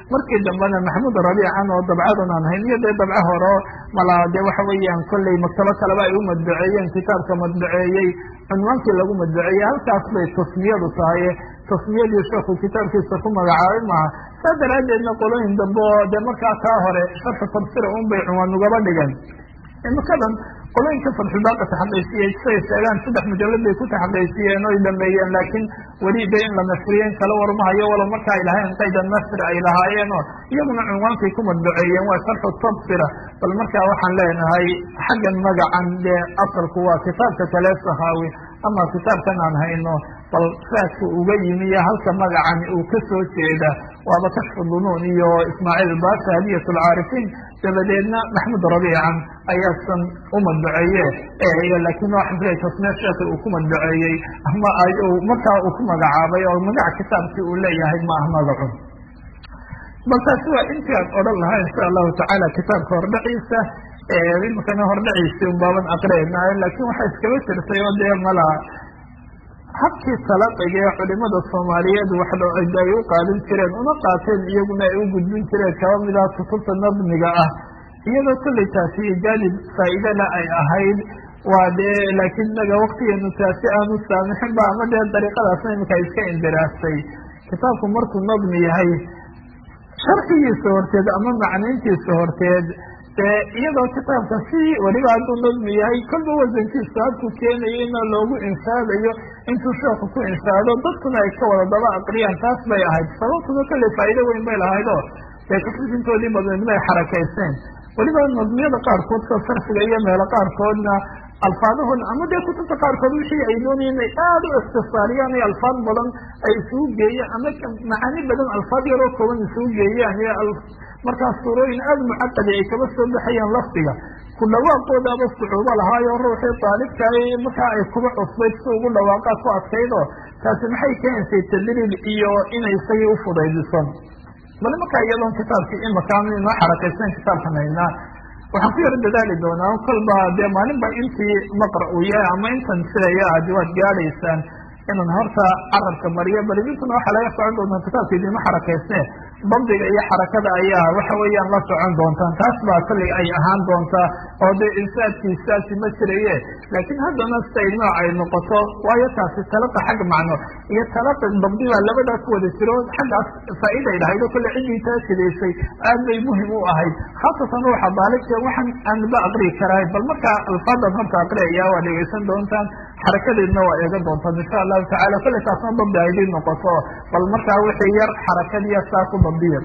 Speaker 1: markii dambena maxamuud rabiican oo dabcadan aan hayn iyo dee dabco horo malaa dee waxa weeyaan kolley maktabo kaleba ay u madbaceeyeen kitaabka madbaceeyey cunwaankii lagu madbaceeyey halkaas bay tasmiyadu tahay tasmiyadii sheekhu kitaabkiisa ku magacaabay maaha saa daraaddeedna qolooyin dambe oo dee markaa kaa hore sharxu tafsira un bay cunwaan ugaba dhigan imikadan qolooyinka farxubaqa taxaqiijiyey siay sheegaan saddex mujalad bay ku taxaqiijiyeen oy dhameeyeen laakiin weli de in la nasriyeen kala warmahayo walow marka ay lahayn qayda nasri ay lahaayeen oo iyaguna cunwaankay ku madbaceeyeen waa sharxu tafsira bal markaa waxaan leenahay xaggan magacan dee asalku waa kitaabka kale sahaawi ama kitaabkan aan hayno bal raadka uga yimi iyo halka magacan uu ka soo jeeda waaba kashfu dunuun iyo ismaaciil baasha hadiyat lcaarifiin dabadeedna maxmud rabiican ayaasan u madbaceeye laakiin waxaan filay tasmiya sheekhi uu ku madbaceeyey ama markaa uu ku magacaabay oo magaca kitaabkii uu leeyahay ma ah magacun bal taasi waa intii aan odhan lahaa insha allahu tacaala kitaabka hordhaciisa imikana hordhaciisi un baaban aqreyna laakiin waxaa iskaba jirtay oo dee malaa habkii talaqiga ee culimada soomaaliyeed waxda ay u qaadin jireen una qaateen iyaguna ay u gudbin jireen kaba mid ah kutubta nadmiga ah iyadoo kolley taasi jaanib faa'iidana ay ahayd waa dee laakiin naga waktigeenu taasi aanu saamixin ba ama dee dariiqadaasna imika iska indiraastay kitaabku markuu nadmi yahay sharxigiisa horteed ama macnayntiisa horteed dee iyadoo kitaabka si weliba hadduu nadmi yahay kolba wasankiisa habkuu keenayo ina loogu inshaadayo intuu sheeku ku inshaado dadkuna ay ka wada daba aqriyaan taas bay ahayd sababtuna kolley faa'iido weyn bay lahayd oo dee kutubintoodii badneed bay xarakayseen weliba nadmiyada qaarkood ka sarfiga iyo meelo qaarkoodna alfaadahooda ama dee kutubta qaarkood wixii ay doonayeen inay aada u ikhtisaariyaan iyo alfaad badan ay isugu geeyaan ama macaani badan alfaad yaroo kooban isugu geeyaan iyo markaas suurooyin aada mucaqadi ay kaba soo baxayaan lafdiga ku dhawaaqoodaaba sucuubo lahaayo ruuxii daalibkaay markaa ay kuba cusbayd si ugu dhawaaqaa ku adkaydoo taasi maxay keenaysay tadriib iyo inay isagii ufudaydiso bal markaa iyadoon kitaabkii imakaanu inoo xarakaysan kitaabkan haynaa waxaan ku yaro dadaali doonaa kolba dee maalinba intii maqra uu yahay ama intan sidaya aad waad gaadhaysaan inaan horta carabka mariyo balidintuna waxaa laga socon doontaa kitaabka idinma xarakaysne dabdiga iyo xarakada ayaa waxa weeyaan la socon doontaan taas baa kolley ay ahaan doontaa oo dee insaadkiisaasi ma jiraye laakiin haddana siday nooc ay noqoto waayo taasi talaqa xag macno iyo talaqi dabdi baa labadaa ku wada jiro xaggaas faa'iiday lahayd oo kolle ciddii taa sidaysay aad bay muhim u ahayd khaasatan ruuxa daalibka waxaan aanba aqriyi karahay bal markaa alfaadan horta aqriyaya waa dhegeysan doontaan xarakadeedna waa eegan doontaan insha allahu tacala kolley taasna dabdi aydin noqoto bal markaa wixii yar xarakadiya saa ku dabdiya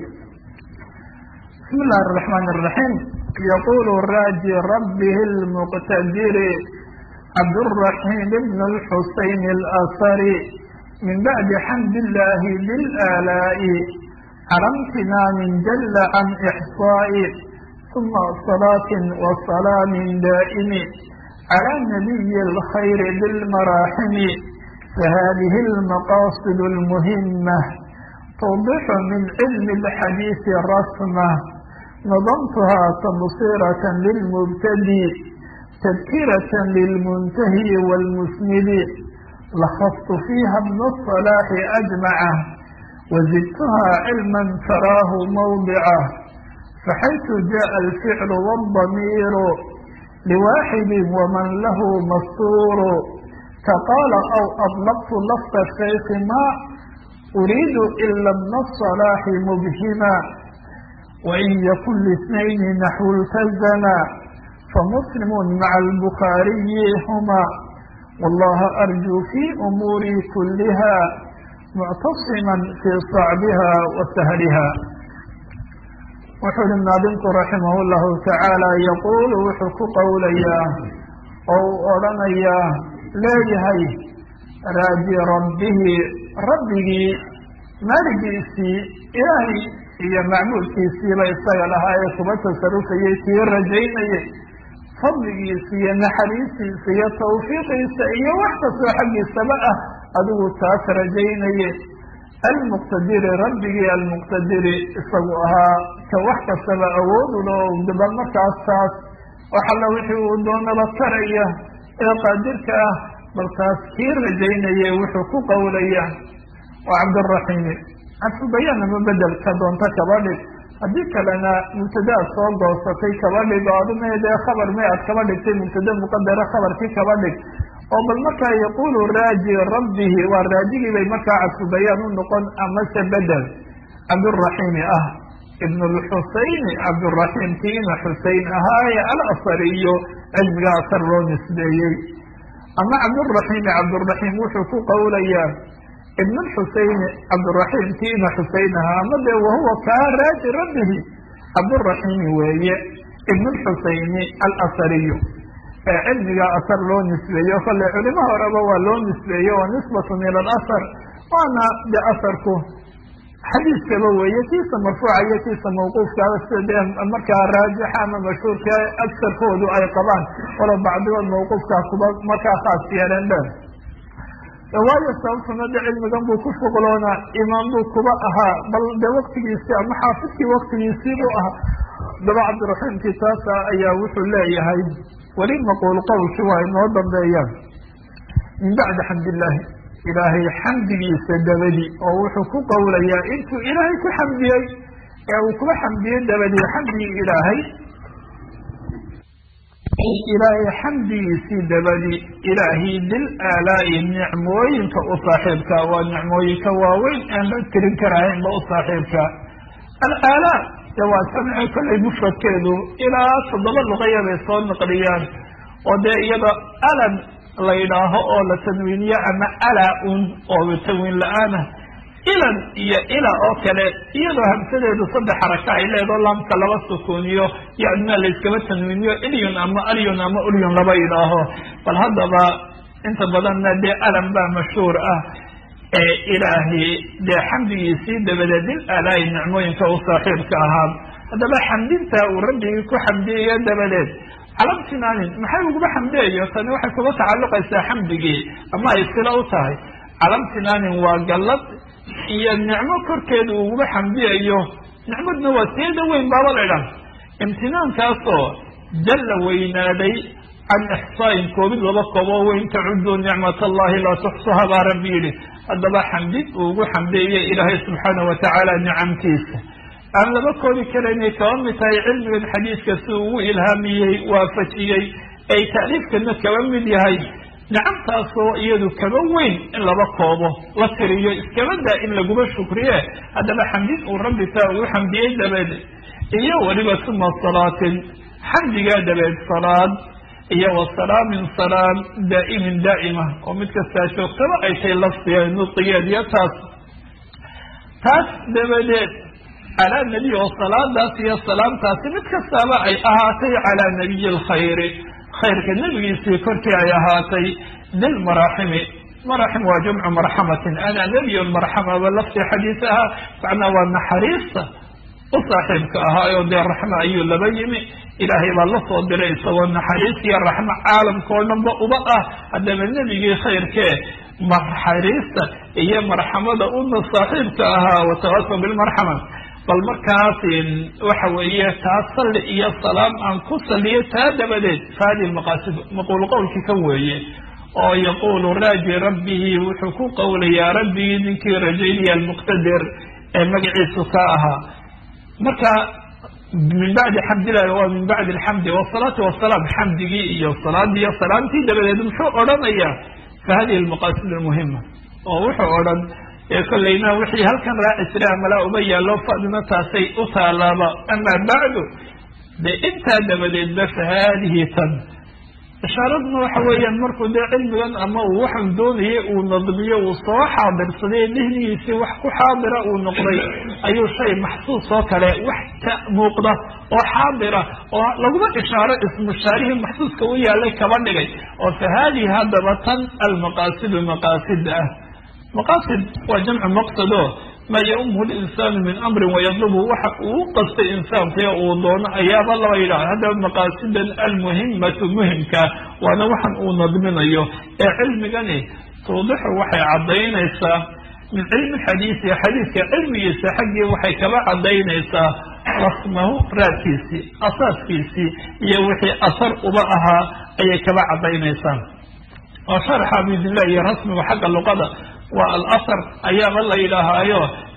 Speaker 1: bismi illahi araxmaan araxiim yaqulu raaji rabbihi lmuqtadiri cabduraxiim ibn lxuseyn alasari min bacdi xamd illahi bilaalaa'i cala imtinaamin jala can ixsaa'i uma salaatin wa salaamin daa'imi cala nabiyi alkhayri bilmaraaximi fahadihi almaqasid almuhima توضح من علم الحديث رسمة نظمتها تبصيرة للمبتدي تذكرة للمنتهي والمسند لخصت فيها ابن الصلاح أجمعه وزدتها علما تراه موضعه فحيث جاء الفعل والضمير لواحد ومن له مستور كقال أو أطلقت لفظ الشيخ ما أريد إلا ابن الصلاح مبهما وإن يكن لاثنين نحو التزما فمسلم مع البخاري هما والله أرجو في أموري كلها معتصما في صعبها وسهلها وxuu hi naadinku raximah الlahu taعaalى yaqul wuxuu ku qowlayaa oo u odhanayaa leeyahay raaji rabbihi rabbigii maaligiisii ilaahay iyo macmuulkiisiiba isaga lahaa ee kuba tasarufayay kii rajaynayay fadligiisa iyo naxariistiisa iyo tawfiiqiisa iyo wax kastoo xaggiisaba ah adigu taas rajaynaye almuqtadiri rabbigii almuqtadiri isagu ahaa ka wax kastaba awoodulo bal markaas taas wax alla wixii uu doonaba karaya ee qaadirka ah bal taas kii rajaynaya wuxuu ku qowlaya waa cabduraxiimi cadfu bayaan ama bedelka doonta kaba dhig haddii kalena mubtadaad soo goosatay kaba dhig oo aduna dee khabar may ad kaba dhigtay mubtada muqadara khabarkii kaba dhig oo bal markaa yaqulu raaji rabbihi waa raajigii bay markaa cadfu bayaan u noqon amase bedel cabduraxiimi ah ibn lxusayni cabduraxiim kiina xusein ahaaye alasariyo cilmiga asar loo nisbeeyey ama cabduraxiimi cabduraxiim wuxuu ku qowlayaa ibn xusayni cabduraxiim kiina xusein ahaa ama dee wahuwa kaa raaji rabbihi cabduraxiimi weeye ibn xusayni alasariyu ee cilmiga asar loo nisbeeyo kale culimo horeba waa loo nisbeeye waa nisbatun ila alasar waana de asarku xadiiskaba weeye kiisa marfuuca iyo kiisa mawquufkaaba sida dee markaa raajixa ama mashhuurka agsarkoodu ay qabaan walo bacdigood mawquufkaa kuba markaa khaas yeeleen dheer waayo sababtuna de cilmigan buu ku shuqloonaa imaam buu kuba ahaa bal de waktigiisii ama xaafidkii waktigiisii buu ahaa daba cabdiraxiimkii taasa ayaa wuxuu leeyahay weli maquul qowlkii waa inoo dambeeyaan min bacdi xamdillaahi ilaahay xamdigiisa dabadi oo wuxuu ku qowlayaa intuu ilaahay ku xamdiyey ee uu kuba xamdiyey dabadii xamdigii ilaahay ilaahay xamdigiisii dabadi ilaahay dil aalaa'i nicmooyinka u saaxiibka waa nicmooyinka waaweyn aan la tirin karahaynba u saaxiibka alaalaa de waa samci kollay mufradkeedu ilaa toddoba luqaya bay soo naqliyaan oo dee iyada alan la yidhaaho oo la tanwiiniyo ama ala un oo tanwiin la-aana ilan iyo ila oo kale iyadoo hamsadeedu saddex xaraka ay leedo laamka laba sukuuniyo yadna layskaba tanwiiniyo ilyun ama alyun ama ulyun laba yidhaaho bal haddaba inta badanna dee alan baa mashhuur ah ee ilaahay dee xamdigiisii dabadeed dil alaayi nicmooyinka u saaxiibka ahaa haddaba xamdinta uu rabbigii ku xamdiyayo dabadeed calamtinaanin maxay uguba xamdiyayo tani waxay kuba tacalluqaysaa xamdigii ama ay sila u tahay calamtinaanin waa gallad iyo nicmo korkeeda uguba xamdiyayo nicmadna waa teeda weyn baaba laydhan imtinaankaasoo jalla weynaaday can ixsaain koobid laba kooboo weyn tacuduu nicmat allahi laa tuxsuha baa rabbi yidhi haddaba xamdid uu ugu xamdeeye ilaahay subxaana watacaala nicamtiisa aan laba koobi karaynay kaba mid tahay cilmigan xadiiska si ugu ilhaamiyey waafajiyey ay taaliifkana kaba mid yahay nicamtaasoo iyadu kaba weyn in laba koobo la tiriyo iskaba daa in laguba shukriye haddaba xamdid uu rabbi taa ugu xamdiyey dabeed iyo weliba suma salaatin xamdigaa dabeed salaad iyo wasalaamin salaam daa'imin daa'ima oo mid kastaa joogtaba ay tay lafdiga nudqigeed iyo taas taas dabadeed calaa nebiy oo salaadaas iyo salaamtaasi mid kastaaba ay ahaatay calaa nabiyi alkhayri khayrka nebigiisii korkii ay ahaatay dilmaraaximi maraxim waa jamcu marxamatin ana nebiy marxamaba lafdi xadiis ahaa macnaa waa naxariista u saaxiibka ahaayo dee raxmo ayuu laba yimi ilaahay baa la soo diray isagoo naxariis iyo raxmo caalamka oo dhanba uba ah haddaba nebigii khayrkee naxariista iyo marxamada una saaxiibka ahaa watawasal bilmarxama bal markaas waxa weeye taa salli iyo salaam aan ku saliyo taa dabadeed faadi maqaasid maquul qowlkii kan weeye oo yaquulu raaji rabbihi wuxuu ku qowlayaa rabbigii ninkii rajaynaya almuqtadir ee magaciisu ka ahaa marka min bacdi xamdillahi waa min bacdi alxamdi wasalaatu wasalaam xamdigii iyo salaadii iyo salaamtii dabadeed muxuu odhanayaa fa hadihi almaqaasid almuhima oo wuxuu odhan ee kollayna wixii halkan raaci jiray amalaa uma yaallo fadina taasay u taalaaba amaa bacdu de intaa dabadeedba fa haadihi tan ishaaraduna waxa weeyaan markuu dee cilmigan ama uu waxaan doonayay uu nadmiyo uu soo xaadirsaday dihnigiisii wax ku xaadira uu noqday ayuu shay maxsuus oo kale wax ka muuqda oo xaadira oo laguma ishaaro ismushaarihii maxsuuska u yaalay kaba dhigay oo fa haadihi haddaba tan almaqaasidu maqaasid ah maqaasid waa jamcu maqsado maa yaumuhu linsaanu min amrin wayadlubu waxa uu qastay insaankuyo uu doono ayaaba laba yidhaha haddaba maqaasidan almuhimatu muhimka waana waxan uu nadminayo ee cilmigani tuudixu waxay caddaynaysaa min cilmi xadiisi xadiiska cilmigiisa xaggii waxay kaba caddaynaysaa rasmahu raadkiisii asaaskiisii iyo wixii asar uba ahaa ayay kaba caddaynaysaa oo sharxa bidillah iyo rasmiga xagga luqada waa alasar ayaaba la yidhaahaayo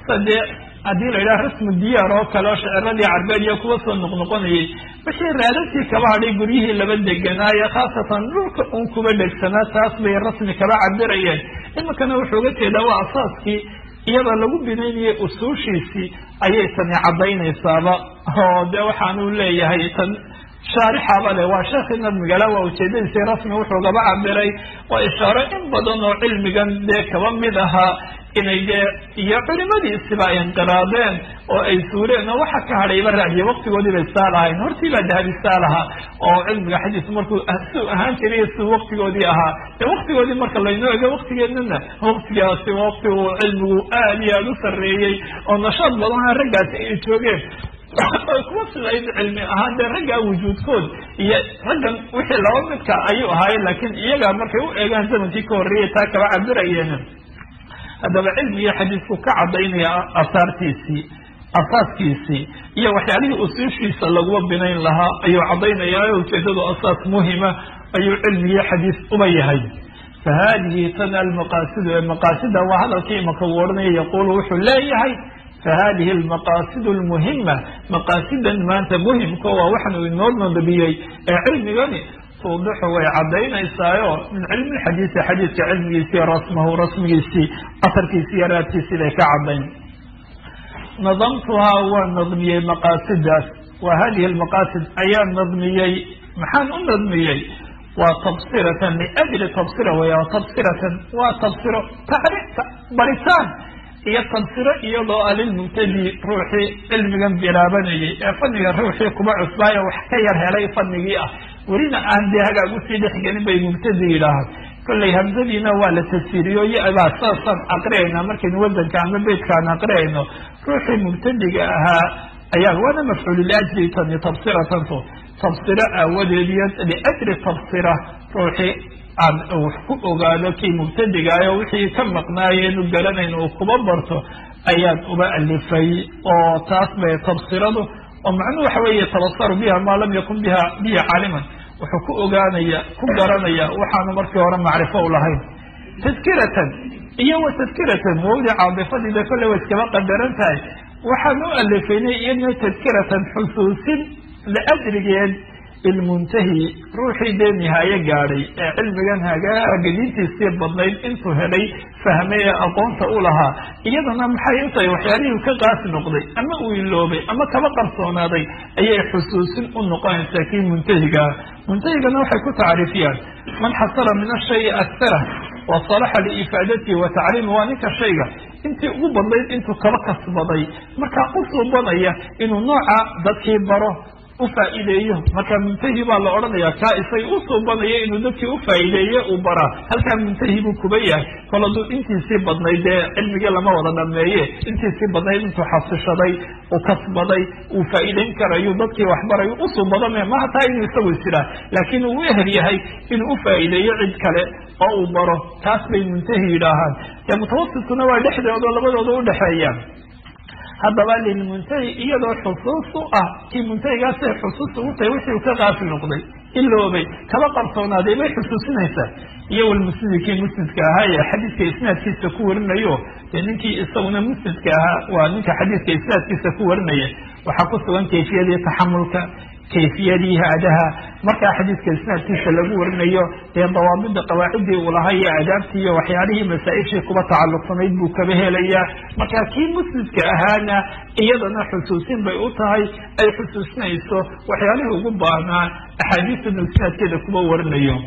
Speaker 1: sadee haddii la yidhaha rasmu diyaar oo kale oo shaciradii carbeed iyo kuwa soo noqnoqonayay wixii raadadkii kaba hadhay guryihii laba deganaaye khaasatan dhulka un kuba dhegsanaa taas bay rasmi kaba cabirayeen iminkana wuxuu uga jeedaa waa asaaskii iyada lagu binaynayay usuushiisii ayay tani caddaynaysaaba oo de waxaanu leeyahay tan shaarixaba le waa sheekii nadmigala waa ujeedadiisii rasmi wuxuu gaba cabiray waa ishaaro in badan oo cilmigan dee kaba mid ahaa inay dee iyo culimadiisiba ay inqiraadeen oo ay suureen oo waxa ka hadhayba raadiye waktigoodii bay saa lahayn hortii baa dahabi saa lahaa oo cilmiga xadiis markuu su ahaan jiray su waktigoodii ahaa dee waktigoodii marka laynoo ego waktigeednana waktigaasi wakti uu cilmigu aad iyo aada u sarreeyey oo nashaad badanha raggaasi ay joogeen kuwa sidayd cilmi ahaan dee raggaa wujuudkood iyo raggan wixii laba midka ayuu ahaayeen laakiin iyaga markay u eegaan zamankii ka horreeyay taa kaba cabirayeen haddaba cilmiga xadiisku ka cadaynaya asaartiisii asaaskiisii iyo waxyaalihii usuushiisa laguma binayn lahaa ayuu cadaynayaa ujeedadu asaas muhima ayuu cilmigii xadiis uba yahay fa hadihi tana almaqaasidu ee maqaasida waa hadalkii imaka uu odhanaya yaquulu wuxuu leeyahay fahadihi almaqaasid lmuhima maqaasidan maanta muhimka waa waxaan uu inoo nadbiyey ee cilmigani tuudixu way cadaynaysaayo min cilmi xadiisi xadiiska cilmigiisii rasmahu rasmigiisii asarkiisi iyo raadkiisii bay ka cadayn nadamtuhaa waa nadmiyey maqaasidaas wa hadihi almaqaasid ayaa nadmiyey maxaan u nadmiyey waa tabsiratan liajli tabsira weya tabsiratan waa tabsiro tacriifta baritaan iyo tabsiro iyadoo a lilmubtadi ruuxii cilmigan bilaabanayay ee faniga ruuxii kuba cusbaayo wax ka yar helay fanigii ah welina aan dee hagaag usii dhexgelin bay mubtadi yidhaahaan kollay hamsadiina waa la tafsiiriyo yabaa saasaan aqriyayna markaynu wasanka ama beytkaan aqriyayno ruuxii mubtadiga ahaa ayaa waana mafcuulu liajli tani tabsiratanto tabsiro aawadeed iyo liajli tabsira ruuxii aan wax ku ogaado kii mubtadigaayo wixii ka maqnaayenu garanayn uu kuba barto ayaan uba alifay oo taas bay tabsiradu oo macnuhu waxa weeye tabasaru biha maa lam yakun biha bihi caaliman wuxuu ku ogaanaya ku garanaya waxaanu markii hore macrifo u lahayn tadkiratan iyo wa tadkiratan wawdi caadifadiida kolley way iskaba qadaran tahay waxaan u alifaynay iyadna tadkiratan xusuusin liajrigeed ilmuntahi ruuxii dee nihaaye gaadhay ee cilmigan hagaagadiintiisii badnayd intuu helay fahmay ee aqoonta u lahaa iyadana maxay u tahay waxyaalihii ka qaasi noqday ama uu iloobay ama kaba qarsoonaaday ayay xusuusin u noqonaysaa kii muntahigaa muntahigana waxay ku tacriifiyaan man xasala min ashayi aktara wa salaxa liifaadatihi wa tacriimi waa ninka shayga intii ugu badnayd intuu kaba kasbaday markaa u suubanaya inuu nooca dadkii baro ufaa'iideeyo marka muntahi baa la odhanaya kaa isay u suubanaya inuu dadkii ufaa'iideeye uu baraa halkaa muntahi buu kuba yahay kol hadduu intiisii badnayd dee cilmigii lama wada dhameeye intiisii badnayd intuu xasishaday uu kasbaday uu faa'iideyn karayu dadkii waxbarayu u suubadame ma hataa inuu isagu isiraa laakiin uu u ehel yahay inuu ufaa'iideeyo cid kale oo uu baro taas bay muntahi yidhaahaan dee mutawasitkuna waa dhexdooda labadooda udhexeeyaan haddaba lilmuntahi iyadoo xusuus u ah kii muntahigaasay xusuus ugu tahay wixii uu ka qaafil noqday iloobay kaba qarsoonaaday bay xusuusinaysaa iyo walmusnidi kii musnidka ahaa ee xadiidka isnaadkiisa ku warinayo dee ninkii isaguna musnidka ahaa waa ninka xadiidka isnaadkiisa ku warinaya waxaa ku sugan kayfiyadii taxamulka kayfiyadii haadaha markaa xadiidka isnaadkiisa lagu warinayo dee dawaabida qawaacidii uu lahaa iyo aadaabtii iyo waxyaalihii masaa-ishii kuba tacalluqsanayd buu kaba helayaa marka kii musnidka ahaana iyadana xusuusin bay u tahay ay xusuusinayso waxyaalihii ugu baahnaa axaadiistanu isnaadkeeda kuba warinayo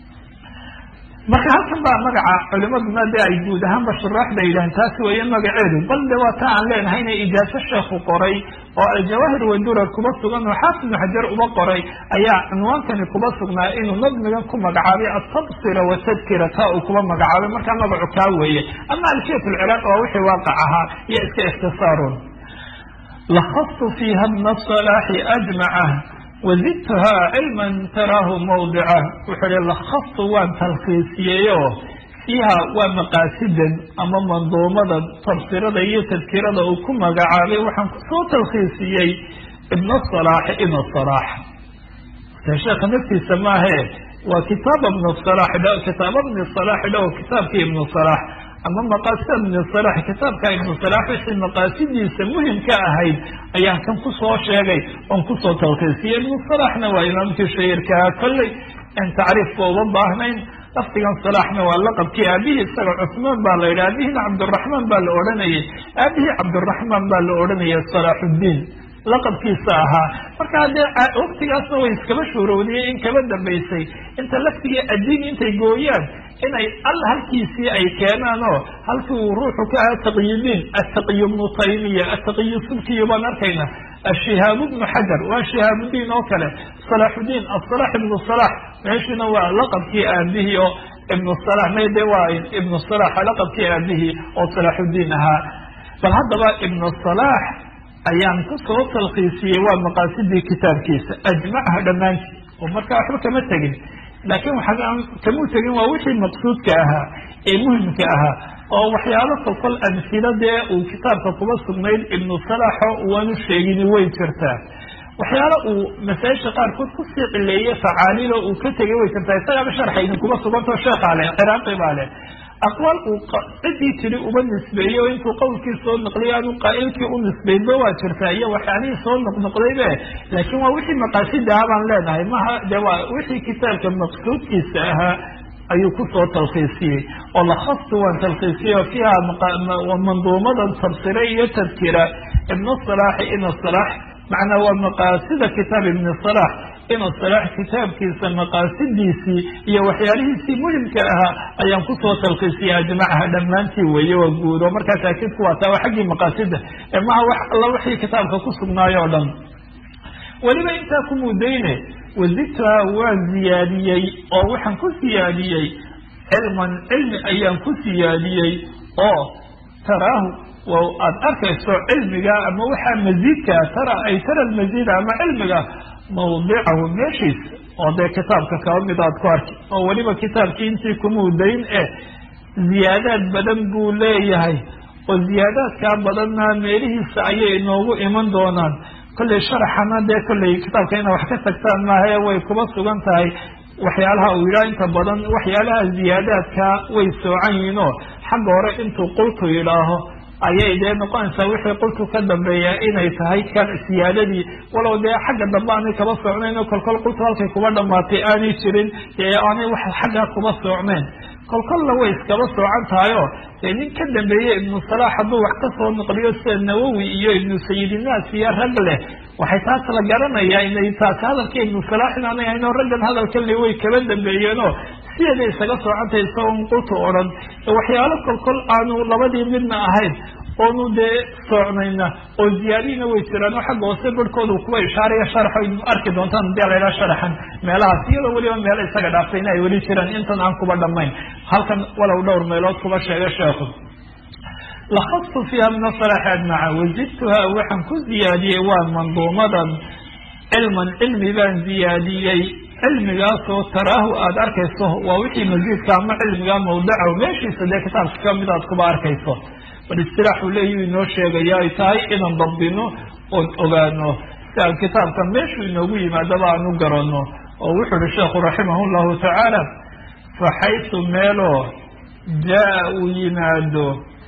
Speaker 1: marka halkan baa magaca culimaduna de ay guud ahaanba shuraaxda yidhahan taasi weeye magaceedu bal de waa ta aan leenahay inay ijaaso sheekhu qoray oo aljawaahir wadurar kuba sugan oo xaafid ibnu xajar uba qoray ayaa cinwaankani kuba sugnaa inuu nadmigan ku magacaabay atabsira watadkira taa uu kuba magacaabay markaa magacu kaa weeye ama alfiyat lciraaq waa wixii waaqac ahaa iyo iska ikhtisaarun lakastu fiiha bna salaaxi ajmaca wazidtuha cilman taraahu mawdica wuxuu hi lakastu waan talkiisiyeyo fiiha waa maqaasidan ama manduumada tabsirada iyo tadkirada uu ku magacaabay waxaan kusoo talkiisiyey ibna salaaxi ibna salaax de sheekha naftiisa maahe waa kitaaba ibnu salaax kitaaba ibni salaax dhow kitaabkii ibnu salaax ama maqaasida ibnu salax kitaabka ibnu salax wixii maqaasidiisa muhimka ahayd ayaan kan kusoo sheegay oon kusoo talkiisiyey ibnu salaxna waa imaamkii shahirkaa kolley aan tacriifka uma baahnayn lafdigan salaxna waa laqabkii aabihii isaga cusmaan baa la yidhi aabihina cabdiraxmaan baa la odhanayay aabihii cabdiraxmaan baa la odhanayay salaaxuddiin laqabkiisa ahaa marka haddee waktigaasna way iskaba shuurowdiyey in kaba dambaysay inta laftigii addiin intay gooyaan inay al halkiisii ay keenaan oo halkii uu ruuxu ka aha taqyidiin ataqiy bnu taymiya ataqiy subkiyo baan arkayna ashihaab bnu xajar waa shihaabudiin oo kale salaaxudiin asalax ibnu salax meeshuna waa laqabkii aabihii oo ibnu salax mayde waa ibnu salax laqabkii aabihii oo salaaxudiin ahaa bal haddaba ibnu salax ayaan kusoo talkiisiyey waa maqaasidii kitaabkiisa ajmacha dhammaantii oo markaa waxba kama tegin laakiin waxaa kamuu tegin waa wixii maqsuudka ahaa ee muhimka ahaa oo waxyaalo kolkol amhila dee uu kitaabka kuba sugnayd ibnu salaxo waanu sheegini way jirtaa waxyaalo uu masaa-isha qaarkood kusii cileeyey facaaliilo uu ka tegay way jirtaa isagaaba sharxa idinkuba sugantao sheekhaa leh ciraaqi baa leh aqwaal uu ciddii tiri uba nisbeeyey oo intuu qowlkii soo naqliyo aanu qaa'ilkii u nisbaynba waa jirtaa iyo waxyaalihii soo noqnoqdaybe laakiin waa wixii maqaasida ah baan leenahay maha dee waa wixii kitaabka maqsuudkiisa ahaa ayuu kusoo talkiisiyey oo lakastu waan talkiisiyey oo fiiha manduumadan tabsire iyo tadkira ibnu salaaxi ina salaax macnaa waa maqaasida kitaab ibni salaax ina salaax kitaabkiisa maqaasidiisii iyo waxyaalihiisii muhimka ahaa ayaan kusoo talkiisiyey ajmacaha dhammaantii weeye waa guud oo markaa taakidku waa taa waa xaggii maqaasida ee maha wax alla wixii kitaabka ku sugnaayo o dhan weliba intaa ku mudayne wazidtuha waa ziyaadiyey oo waxaan ku siyaadiyey cilman cilmi ayaan ku siyaadiyey oo taraahu aad arkayso cilmiga ama waxaa masiidkaa tara ay tara almasiida ama cilmiga mawdicahu meeshiisa oo dee kitaabka kaba mid aad ku arki oo weliba kitaabkii intii kumudayn eh ziyaadaad badan buu leeyahay oo ziyaadaadkaa badanna meelihiisa ayay inoogu iman doonaan kollay sharaxana dee kollay kitaabka ina wax ka tagtaan maahae way kuba sugan tahay waxyaalaha uu yidhaha inta badan waxyaalaha ziyaadaadka way soocan yihiin oo xagga hore intuu qultu yidhaaho ayay dee noqonaysaa wixii qultu ka dambeeya inay tahay kan siyaadadii walow dee xagga dambe aanay kaba socnayn oo kolkol qultu halkay kuba dhamaatay aanay jirin dee aanay wax xaggaa kuba socnayn kolkolla way iskaba soocan tahayo dee nin ka dambeeye ibnu salaax hadduu wax kasoo noqliyo sida nawowi iyo ibnu sayidinaas iyo rag leh waxay taas la garanayaa inay taasi hadalka ibnu salaax inaanay hayno raggan hadalka le way kaba dambeeyeenoo sideeday isaga soocantahay isagoon qultu odhan waxyaalo kolkol aanu labadii midna ahayn oonu dee soocnayna oo ziyaadihina way jiraan oo xagga hoose barhkooda kuwa ishaaraya sharaxo idin arki doontaan hadii la yidhaha sharaxan meelahaas iyadoo weliba meelo isaga dhaaftayna ay weli jiraan intan aan kuba dhamayn halkan walow dhowr meelood kuba sheega sheekhu lakastu fiiha min asalaxi ajmaca wazidtuha waxaan ku ziyaadiyey waa manduumadan cilman cilmi baan ziyaadiyey cilmigaasoo taraahu aada arkayso waa wixii masiidka ama cilmiga mawdacahu meeshiisa dee kitaabka kamid aad kuba arkayso bal istilaaxuu leeyu inoo sheegaya ay tahay inaan dabdino oon ogaano si aan kitaabka meeshuu inoogu yimaadaba aan u garano oo wuxuu uhi sheekhu raximah llahu tacaala faxaytu meeloo jaa uu yimaado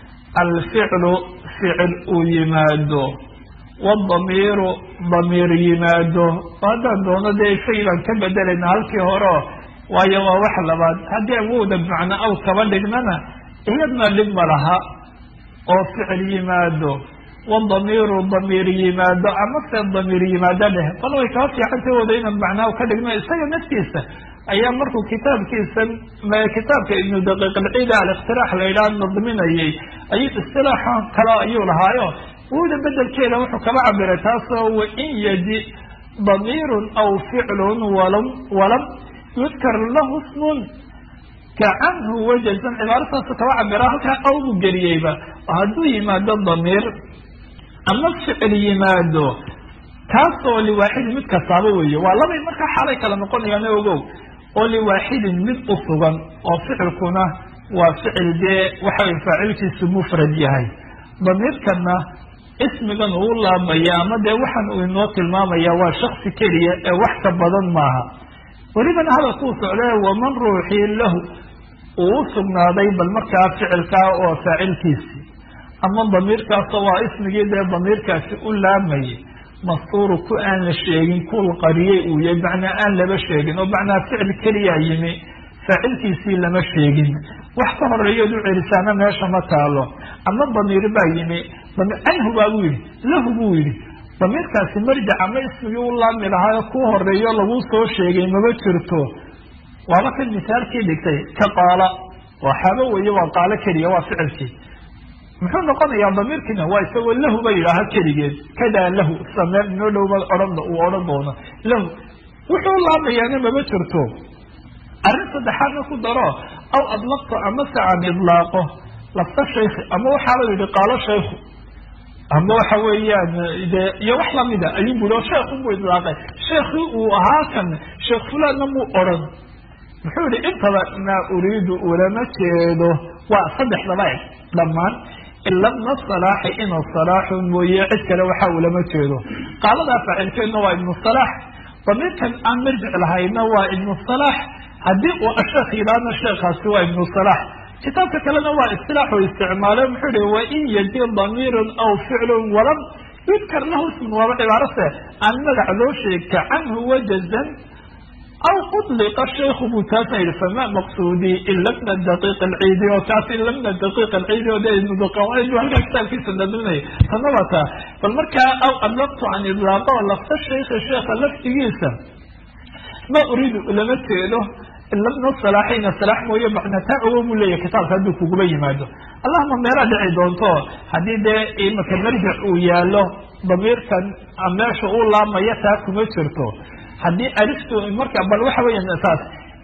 Speaker 1: alficlu ficil uu yimaado wadamiiru damiir yimaado haddaan doono dee shay baan ka bedelayna halkii horeo waayo waa wax labaad haddii awooda macno aw kaba dhignana iyadna dhib ma laha oo ficil yimaado wadamiiru damiir yimaado ama se damiir yimaado dheh bal way kaa fiicantay wada inaan macnaa ka dhigno isaga naftiisa ayaa markuu kitaabkiisa kitaabka ibnu daqiiq alciida alikhtiraax la yidhaha nadminayay ayuu istilaaxa kale ayuu lahaayo wuda bedelkeeda wuxuu kaba cabiray taasoo wain yaji damiirun aw ficlun walam walam yudkar lahu smun kacanhu wajazan cibaartaasu kaba cabira halkaa awbu geliyeyba oo hadduu yimaado damiir ama ficil yimaado kaasoo liwaaxidin mid kastaaba weeye waa labay markaa xaalay kala noqonayaan ogow oo liwaaxidin mid u sugan oo ficilkuna waa ficil dee waxaway faacilkiisu mufrad yahay damiirkana ismigan uu laabmaya ama dee waxaan uu inoo tilmaamaya waa shaksi keliya ee wax ka badan maaha welibana hadalkuu socdee waman ruuxii lahu uu u sugnaaday bal markaa ficilkaa oo faacilkiisi ama damiirkaasoo waa ismigii dee damiirkaasi u laamayay mastuuru ku aan la sheegin kuul qariyey uu yahay macnaa aan laba sheegin oo macnaa ficil keliyaa yimi faacilkiisii lama sheegin wax ka horeeyood u celisaana meesha ma taalo ama damiir baa yimi canhu baa buu yidhi lahu buu yidhi damiirkaasi marjac ama ismigii u laami lahaayo kuu horeeyo lagu soo sheegay maba jirto waaba kan misaalkii dhigtay ka qaala waxaaba weeye waa qaalo keliya waa ficilkii muxuu noqonayaa damiirkiina waa isagoo lahu ba yidhaaha keligeed kadaa lahu sida meel inoo dhowba odhan uu odhan doono lahu wuxuu laamayaana maba jirto arrin saddexaadna ku daro aw adlaqto ama se aan idlaaqo lafta shaykhi ama waxaaba yidhi qaalo shaykhu ama waxa weeyaan de iyo wax lamida ayuu bui oo sheekhu buu idlaaqay sheekii uu ahaa kan sheekh fulaanna muu odhan muxuu yihi intaba maa uriidu ulama jeedo waa saddexdaba eg dhammaan ila bna salaaxi inuu salaaxu mooye cid kale waxa ulama jeedo qaaladaa faacilkeedna waa ibnu salaax damiirkan aan marjic lahayna waa ibnu salaax haddii uu asheekh yidhaahna sheekhaasi waa ibnu salaax kitaabka kalena waa istilaaxu isticmaale muxuu yihi wain yaji damiirun aw ficlun walam yudkar lahu ismun waaba cibaarase aan magac loo sheegta canhu wajazan aw udliqa shaykhu buu taasna yihi fama maqsuudii ila bna daqiiq alciidi oo kaas ila bna daqiiq alciidi oo de ibnudaqiiq halkaa kitaabkiisa dadinay tana waa taa bal markaa aw adlaqtu an idlaaqo lafta shaykhi sheekha laftigiisa ma uriidu lama jeedo ila bna salaaxina salaax mooye macnataa ogo buu leeyahy kitaabka hadduu kuguba yimaado allahuma meelaa dhici doonto haddii dee imaka marjic uu yaalo damiirkan meesha uu laamaya taa kuma jirto haddii aliftu marka bal waxa weya saas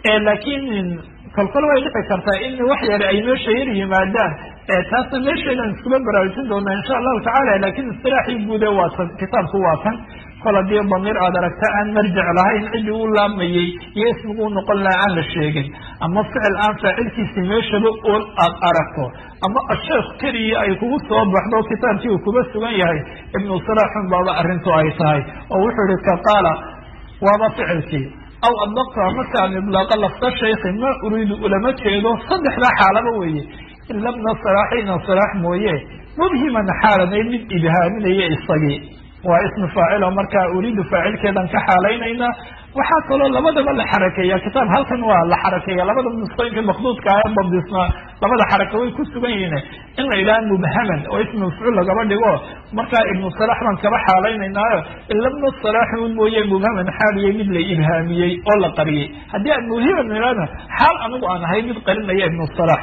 Speaker 1: laakiin kolkol way dhici kartaa in wax yar ay meesha yar yimaadaan taasna meesheedan iskuba baraarujin doonaa insha allahu tacala lakin istilaaxii guude waa tan kitaabku waa kan kol haddii damiir aad aragta aan marjic lahayn ciddii u laamayey iyo ismigu u noqon laha aan la sheegin ama ficil aan faacilkiisi meeshaba ool aad aragto ama asheekh keliya ay kugu soo baxdo kitaabkii uu kuba sugan yahay ibnu salaaxun baaba arrintu ay tahay oo wuxuu yihi ka qaala waaba ficilkii aw adlaqtu amase aan idlaaqa lafta shaykhi ma uriidu ulama jeedo saddexdaa xaalaba weeye ila bna salaaxina salaax mooye mubhiman xaalanay mid ibhaaminaya isagii waa ismi faacilo markaa uriidu faacilkeedan ka xaalaynayna waxaa kaloo labadaba la xarakeeya kitaab halkan waa la xarakeeya labada nusqooyinka makduudka ah dabdisna labada xaraka way ku sugan yihiin in la yidhaha mubhaman oo ismi mafcuul lagaba dhigo markaa ibnu salaax baan kaba xaalaynaynaayo ila bna salaax un mooye mubhaman xaaliye mid la ibhaamiyey oo la qariyey haddii aan mubhiman idhahna xaal anigu aan ahay mid qarinaya ibnu salaax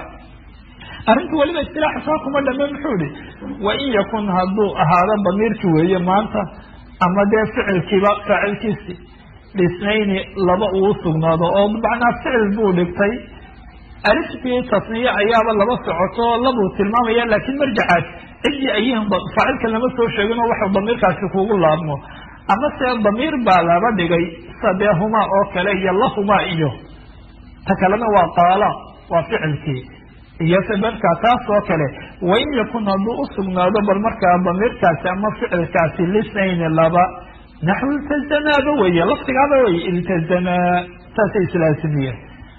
Speaker 1: arrintu weliba istilaaxa saa kuma dhame muxuu ihi wain yakun hadduu ahaado damiirki weeye maanta ama dee ficilkiiba faacilkiisi dhisnayni laba uu sugnaado oo macnaa ficil buu dhigtay aliftii tasniye ayaaba laba socoto labuu tilmaamaya laakiin marjacaas ciddii ayihin faacilka lama soo sheegin oo waxuu damiirkaasi kugu laabmo ama se damiir baa laba dhigay sadeehumaa oo kale iyo lahumaa iyo ta kalena waa qaala waa ficilkii iyo sababka taas oo kale wain yakun hadduu usugnaado bal markaa damiirkaasi ama ficilkaasi lisnayni laba naxwu iltazamaaba weye laftigaaba weye iltazamaa saasay islaasimiyeen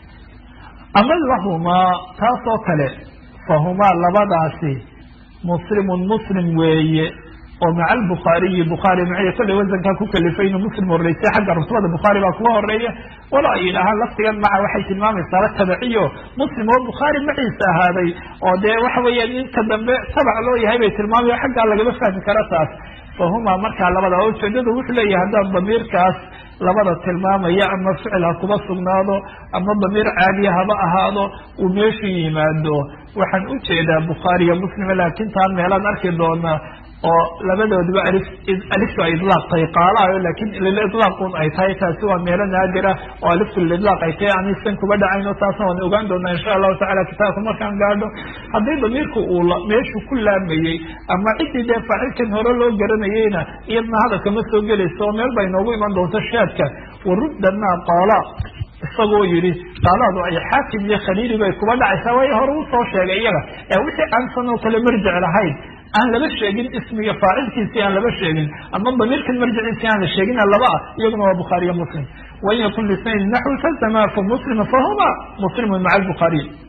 Speaker 1: ama lahumaa taas oo kale fahumaa labadaasi muslimun muslim weeye oo maca albukhaariyi bukhaari maciya kollay wasankaa ku kalifay inuu muslim horeysay xagga rutbada bukhaari baa kuga horeeya walo ay yidhaahaan laftigan maca waxay tilmaamaysaa la tabaciyo muslim oo bukhaari maciisa ahaaday oo dee waxa weeya ninka dambe tabac loo yahay bay tilmaamayo xaggaa lagama fahmi kara taas fahumaa markaa labada oo ujeedada wuxuu leeyahay haddaad damiirkaas labada tilmaamaya ama ficil ha kuba sugnaado ama damiir caadiya haba ahaado uu meeshu yimaado waxaan ujeedaa bukhaariyo muslima laakiin taan meelaan arki doonaa oo labadoodaba alif aliftu ay idlaaqtay qaalayo laakiin lilidlaaqun ay tahay taasi waa meelo naadira oo aliftu lilidlaaq ay tahay anisan kuba dhacayno taasna waan ogaan doonaa insha allahu tacala kitaabka markaan gaadho haddii damiirku uu meeshu ku laamayey ama ciddii dee faacilkan hore loo garanayeyna iyadna hadalka ma soo gelayso oo meel bay noogu iman doonto shaadka waruddanaa qaala isagoo yidhi qaalaadu ay xaakim iyo khaliili bay kuba dhacaysaa waayo hore usoo sheegay iyaga ee wixii aansan oo kale marjic lahayn aan laba sheegin ismiga faacilkiisii aan laba sheegin ama damiirkan marjiciisii aan la sheegin laba ah iyaguna waa bukhaariyo muslim wain yakun lisnayn naxwi fazama fa muslima fahuma muslimun maca albukhaariy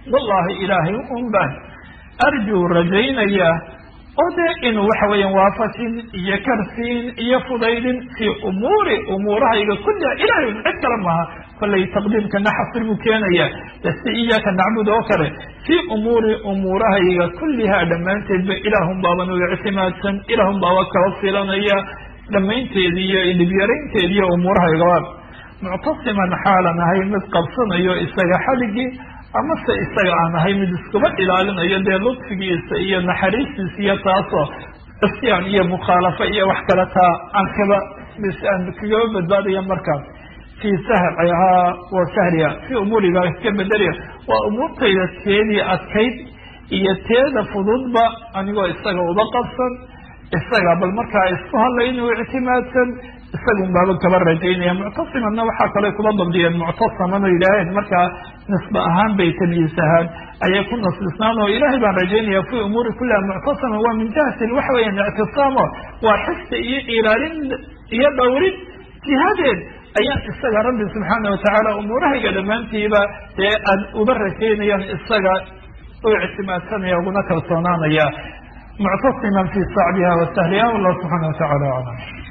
Speaker 1: wallahi ilaahay un baan arjuu rajaynayaa oo dee inuu waxa weeyaan waafajin iyo karsiin iyo fudaydin fii umuuri umuurahayga kulliha ilahay cid kale maaha kollay taqdiimkana xasir buu keenaya si iyaaka nacbud oo kale fii umuuri umuurahayga kullihaa dhammaanteedba ilaahun baaban u ictimaadsan ilaahun baaba kala filanaya dhammaynteedi iyo dhibyaraynteedi iyo umuurahaygaba muctasiman xaalan ahay mid qabsanayo isaga xaligii amase isaga aan ahay mid iskuba ilaalinayo dee ludfigiisa iyo naxariistiisa iyo taasoo isyaan iyo mukhaalafo iyo wax kale taa aan kaba aan kagaba badbaadaya markaas fii sahrihaa wa sahriha fii umuuriga ka bedeliya waa umuurtayda teedii adkayd iyo teeda fududba anigoo isaga uba qabsan isaga bal markaa isku hadlay inuu ictimaadsan isagun baaba kaba rajaynaya muctasimanna waxaa kale kuba dabdiyeen muctasaman oo yidhaaheen markaa nisbe ahaan bay tamyiisahaan ayay ku nasbisnaan oo ilaahay baan rajaynaya fi umuuri kuliha muctasaman waa min jihati waxa weeyaan ictisaamo waa xifdi iyo ilaalin iyo dhowrin jihadeed ayaan isaga rabbi subxaana watacaala umuurahayga dhammaantiiba dee aan uba rajaynayaan isaga u ictimaadsanaya uguna kalsoonaanaya muctasiman fi sacbiha wa sahliha wallahu subxaana watacala aclam